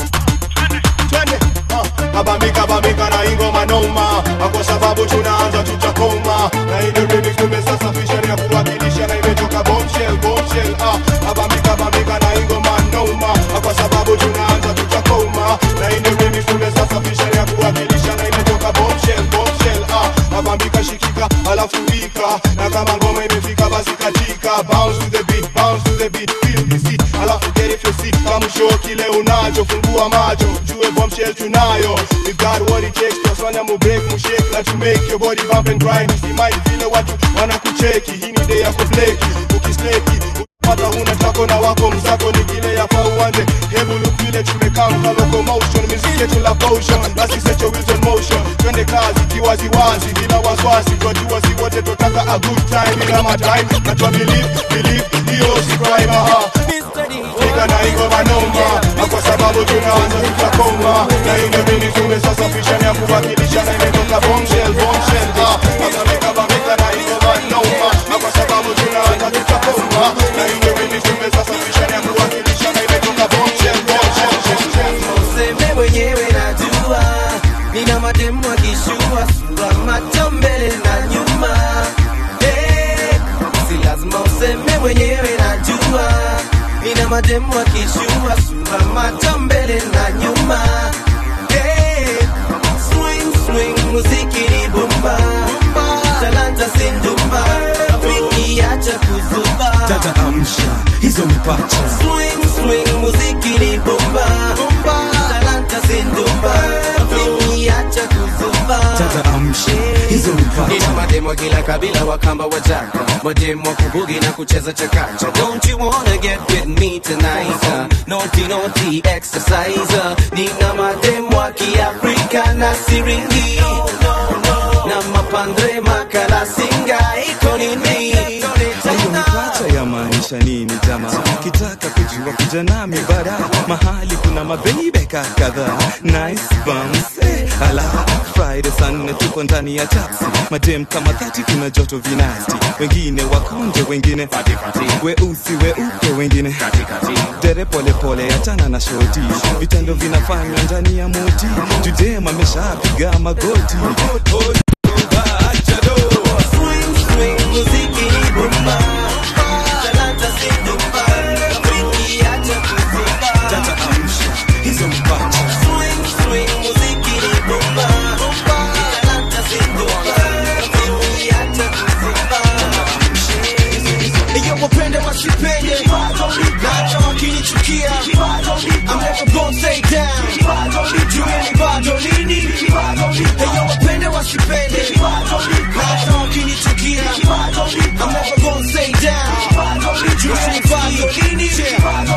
S9: twende. Uh, kabambika bambika na ingoma noma Ah, kwa sababu tunaanza tutakoma na ile remix tumesasafisha ni ya kuwakilisha na imetoka bombshell bombshell ah kabambika bambika na ingoma noma Ah, kwa sababu tunaanza tutakoma na ile remix tumesasafisha ni ya kuwakilisha na imetoka bombshell bombshell ah kabambika shikika alafu wika na kama ngoma imefika basi katika bounce to the beat bounce to the beat feel the seat alafu get it your seat kama show kile unacho fungua macho jue bombshell tunayo we got what it takes tunafanya mu break mu shake na to make your body bump and grind usimai vile watu wanakucheki hii ni day ya kubleki ukisleki pata huna tako na wako mzako ni kile yafaa uanze hebu look vile tumekaa mka locomotion music yetu la potion basi set your wheels on motion twende kazi kiwaziwazi bila wasiwasi twajua si wote tutaka a good time bila matime na twa believe believe hiyo si crime aha Fika na iko manoma na kwa sababu tunaanza tutakoma na ile mini tumesasafisha na kuwakilisha na imetoka bombshell bombshell ah bameka bameka na iko manoma na kwa sababu tunaanza tutakoma na ile mini tumesasafisha na kuwakilisha na imetoka bombshell bombshell
S2: useme mwenyewe najua nina mademu akishua sura macho mbele na nyuma Eh, si lazima useme mwenyewe najua nina mademu akishua sura macho mbele na nyuma Eh, swing swing muziki ni bomba talanta sindumba wiki acha kuzuba
S12: dada amsha hizo mipacha
S2: swing swing muziki ni bomba talanta sindumba wiki acha kuzuba
S12: dada amsha hizo
S2: nina
S12: mipacha
S2: mademu wa kila kabila wakamba wajaka mademu wa kubugi na kucheza chakacha don't you wanna get with me tonight uh, naughty naughty exercise uh, nina mademu wa kiafrika na siringi na mapandre makala singa iko nini
S12: hiyo mipacha yamaanisha nini jamaa kitaka kujua kuja nami bara mahali kuna mabeibeka kadhaa nice bums eh, ala friday saa nne tuko ndani ya taxi madem kama thati kuna joto vinasti wengine wakonje wengine weusi weupe wengine dere polepole achana na shoti vitendo vinafanywa ndani ya moti judem ameshapiga magoti
S2: muziki ni bomba talanta sindumba wiki acha kuzuba
S12: tata amsha hizo mipacha
S2: swing swing muziki ni bomba talanta sindumba wiki acha kuzuba
S10: Iyo wapende wasipende hata wakinichukia I'm never gonna stay down Jueni bado lini Iyo wapende wasipende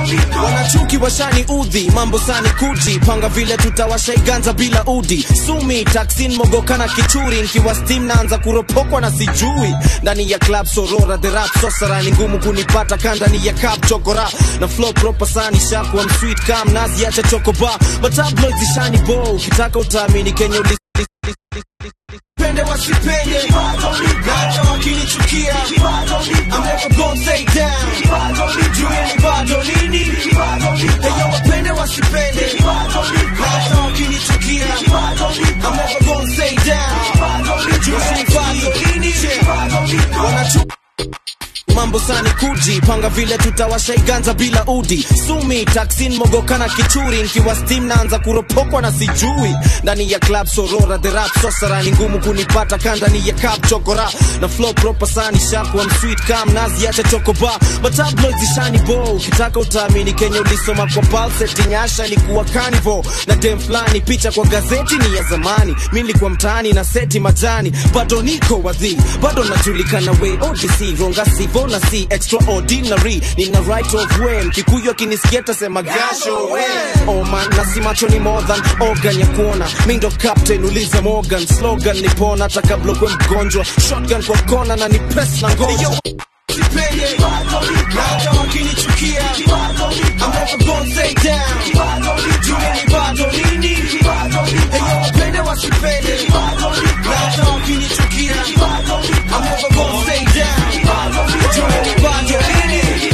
S5: wanachuki washani udhi mambo sani kuji panga vile tutawashaiganza bila udi sumi taksin mogokana kichuri nkiwa stim naanza kuropokwa na sijui ndani ya club sorora the rap sosara ni ngumu kunipata kandani ya cup chokora na flow proper sani shakuwa msweet kam nazi acha chokoba matabloid zishani bo ukitaka utaamini kenya uli
S10: pende wasipende hata wakinichukia I'm never gonna stay down jueni bado lini eyo wapende wasipende hata wakinichukia I'm never gonna stay down jueni bado lini
S5: wanachu mambo sani kuji panga vile tutawashaiganza bila udi sumi taksin mogokana kichuri nkiwa stim naanza kuropokwa na sijui ndani ya club sorora the rap sosara ni ngumu kunipata kandani ya cup chokora na flow proper sani shakuwa msweet kam nazi acha chokoba matabloid zishani bo ukitaka utaamini kenya ulisoma kwa palseti nyasha ilikuwa carnival na dem fulani picha kwa gazeti ni ya zamani mi nilikuwa mtaani na seti majani bado niko wadhi bado najulikana we odc ronga sivo na si extraordinary nina right of way mkikuyu akinisikia tasema gasho we oh man na si macho ni more than organ ya kuona mi ndo captain uliza morgan slogan nipona hata kabla kwe mgonjwa shotgun kwa kona na ni press na ngoja
S10: sipende hata wakinichukia I'm never gonna stay down jueni bado lini eyo wapende wasipende hata wakinichukia I'm never gonna stay down jueni bado lini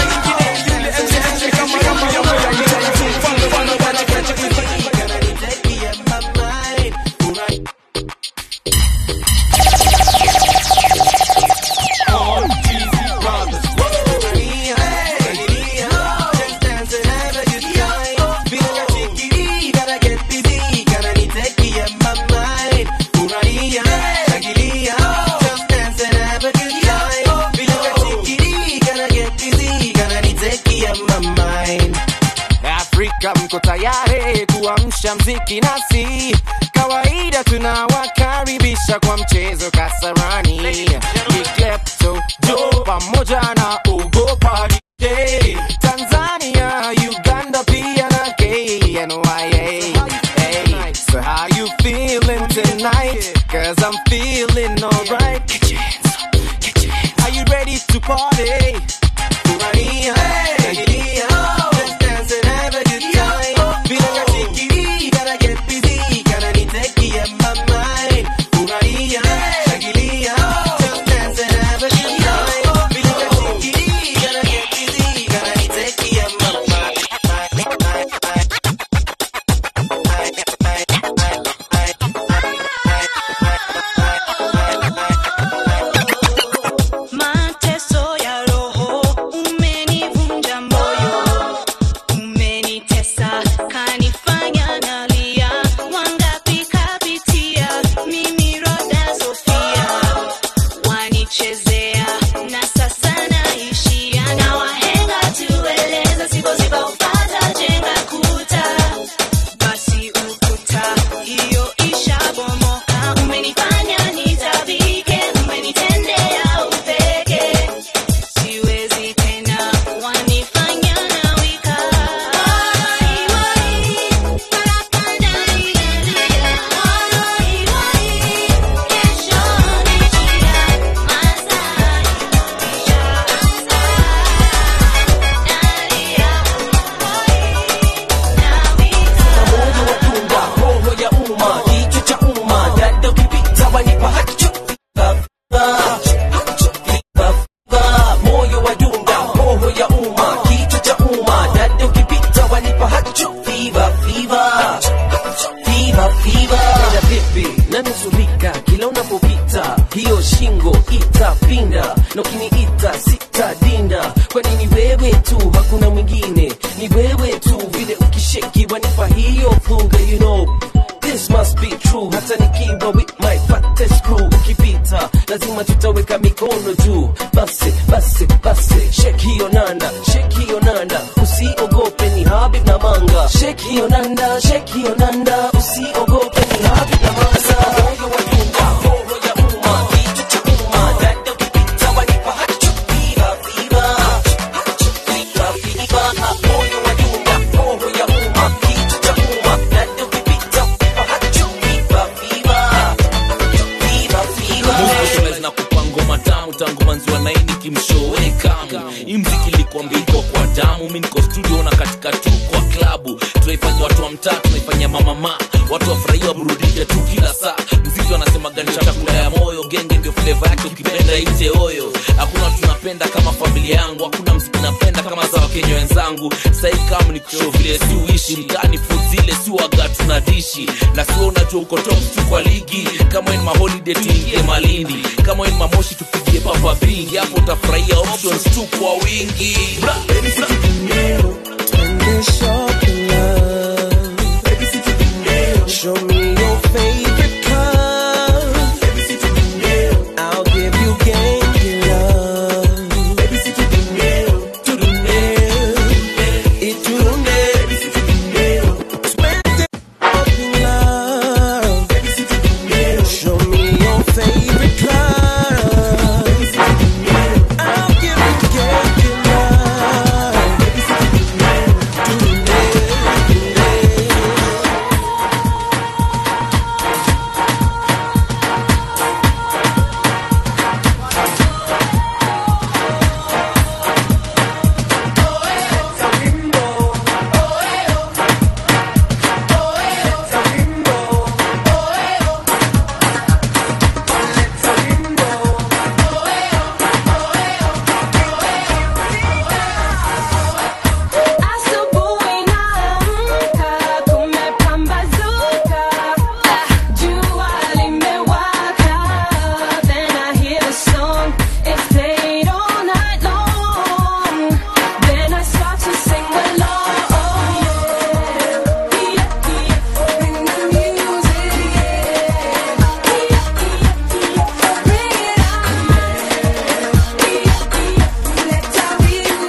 S11: Afrika mko tayari kuamsha mziki nasi, kawaida tunawakaribisha kwa mchezo Kasarani, Miklepto Jo pamoja na Ugo Party Day. Tanzania, Uganda pia na KNYA. Hey, so how you feeling tonight? Cause I'm feeling alright. Get your hands up, get your hands up. Are you ready to party? Furahia, shangilia, let's dance and have a good time. Feeling like chickadee, gotta get busy, gotta need techie in my mind. Furahia, shangilia, let's dance and have a good time. Feeling like chickadee, gotta get busy, gotta need techie in my
S25: Mateso ya roho umenivunja moyo, umenitesa kanifanya nalia. Wangapi kapitia mimi Roda Sofia, wanichezea na sasa naishia na wahenga tueleza, sipoziba upata jenga kuta, basi ukuta hiyo ishabomoka. Umenifanya nitabike, umenitendea upeke siwezi tena wanifanya nawika
S7: roho ya umma kichwa cha umma dada ukipita wanipa hacho moyo wa dunga roho ya umma kichwa cha umma dada ukipita wanipa hacho fiva fiva fiva fiva dada vipi nanuzulika kila unapopita hiyo shingo itapinda na ukiniita sitadinda kwani ni wewe tu hakuna mwingine ni wewe tu vile ukisheki wanipa hiyo funga you know This must be true hata nikiwa with my fattest crew ukipita lazima tutaweka mikono juu basi basi basi shake hiyo nanda shake hiyo nanda usiogope ni habib na manga shake hiyo nanda shake hiyo nanda usiogope ni habib na manga moyo wa dunga roho ya umma kichwa cha umma dada ukipita wanipa hacho fiva fiva fiva fiva
S14: mshowe kamu hii mziki ilikuambia iko kwa damu mi niko studio na katika tu kwa klabu tunaifanya watu wa mtaa tunaifanya mamama watu wafurahia waburudike tu kila saa mziki wanasemaga ni chakula ya moyo genge ndio fleva yake ukipenda ite oyo hakuna watu napenda kama familia yangu hakuna mziki napenda kama za wakenya wenzangu sahii kama ni kushow vile si uishi mtaani food zile si waga tunadishi na sio unajua uko top tu kwa ligi kama in maholiday tuingie malindi kama in mamoshi tupigie papa bingi hapo utafurahia options tu kwa wingi bra, bra.
S15: Tender shopping love. Show me your favorite color. I'll give you gangy love. To the nail. It to the nail. Spend shopping love. Show me your favorite color. I'll give you gangy love. To the nail.
S25: Asubuhi naamka, kumepambazuka, jua limewaka. Then I hear the song, it's played all night long. Then I start to sing along. Bring the music, bring it on. Let's have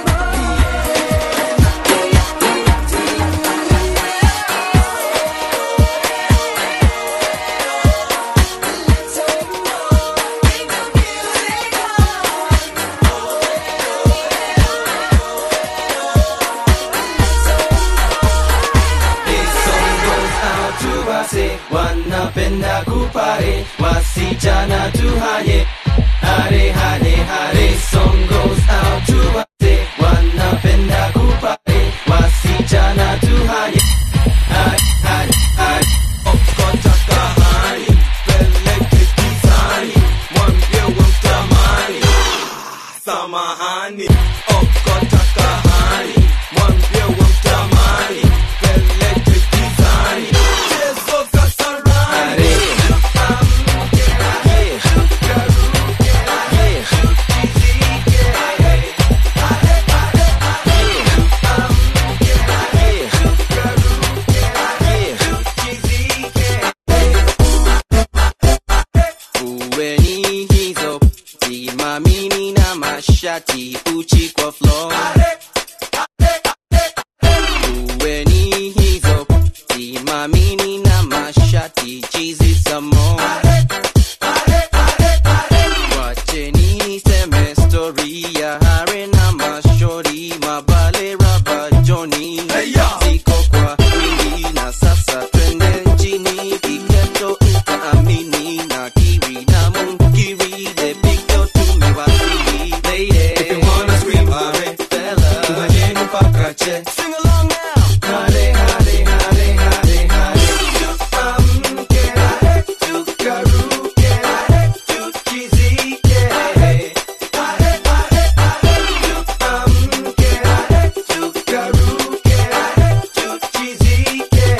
S15: tu wase wanapenda kupare wasichana tuhanye hare hare hare song goes out to wase wanapenda kupare wasichana tuhanye hare hare hare okotaka hani peleke kizani mwambie wemtamani samahani okotaka hani mwambie wemtamani peleke kizani chezo kasarani
S16: Uweni hizo simamini na mashati uchi kwa floor. Uweni hizo simamini na mashati chizi samo. Wacheni niseme story ya hare na mashori mabale raba Johnny ziko kwa wingi na sasa twende nchini kiketo utaamini na kiri na mungiri the big dog tumewasili lady if you wanna scream hare fella tuhanyeni mpaka che sing along now hare hare hare hare hare tuamke hare tukaruke hare tuchizike hare hare hare tuamke hare tukaruke hare tuchizike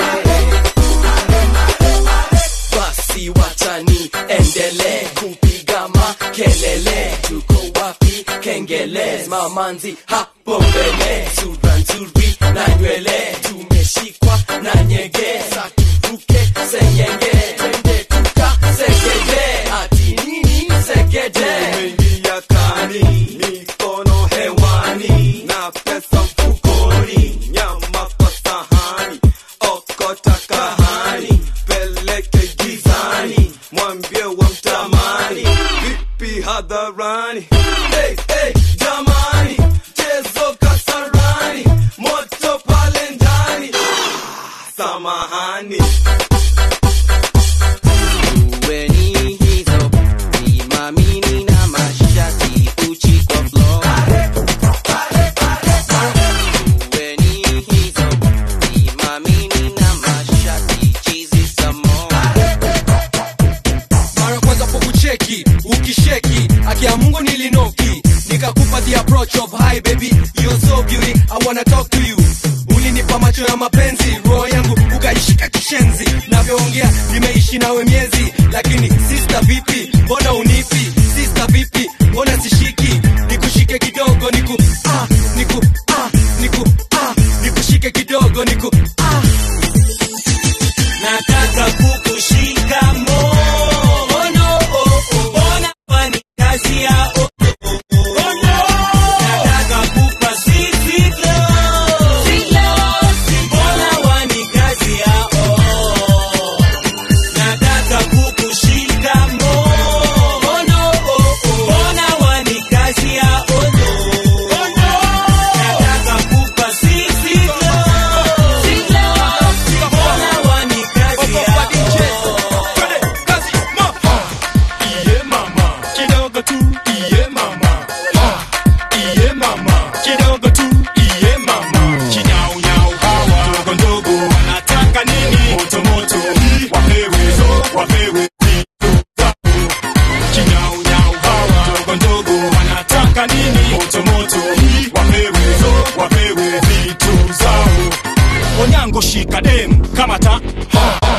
S14: basi wachani endele kupiga makelele tuko wapi kengele mamanzi hapo mbele sura nzuri na nywele tumeshikwa na nyege sa tuvuke senyenge twende tuka segede ati nini segede
S15: Umeingia kani, mikono hewani, na pesa mfukoni, nyama kwa sahani, okota kahani, peleke gizani, mwambie wamtamani, vipi hadharani, hey, hey, jamani, chezo kasarani, moto pale ndani, ah, samahani.
S16: Uweni hizo simamini na mashati uchi kwa floor.
S18: wanna talk to you ulinipa macho ya mapenzi roho yangu ukaishika kishenzi navyoongea nimeishi nawe miezi lakini sista vipi mbona unipi sista vipi mbona sishiki nikushike kidogo niku ah, niku ah, niku ah, nikushike kidogo niku ah.
S19: nataka kukushika mono ona fani kazi ya oh, oh, oh, nataka kupa sisi mbona wani kazi ya oh, nataka kukushika mono ona wani kazi ya oh, nataka kupa sisi mbona wani kazi ya
S21: Iye mama, kidogo tu, iye mama. Ah, iye mama, kidogo tu, iye mama. Kinyau nyau hawa, ndogo ndogo, wanataka nini? Moto moto, wapewe zo, wapewe vitu zao. Kinyau nyau hawa, ndogo ndogo, wanataka nini? Moto moto, wapewe zo, wapewe vitu zao. Onyango shika dem, kamata, ha,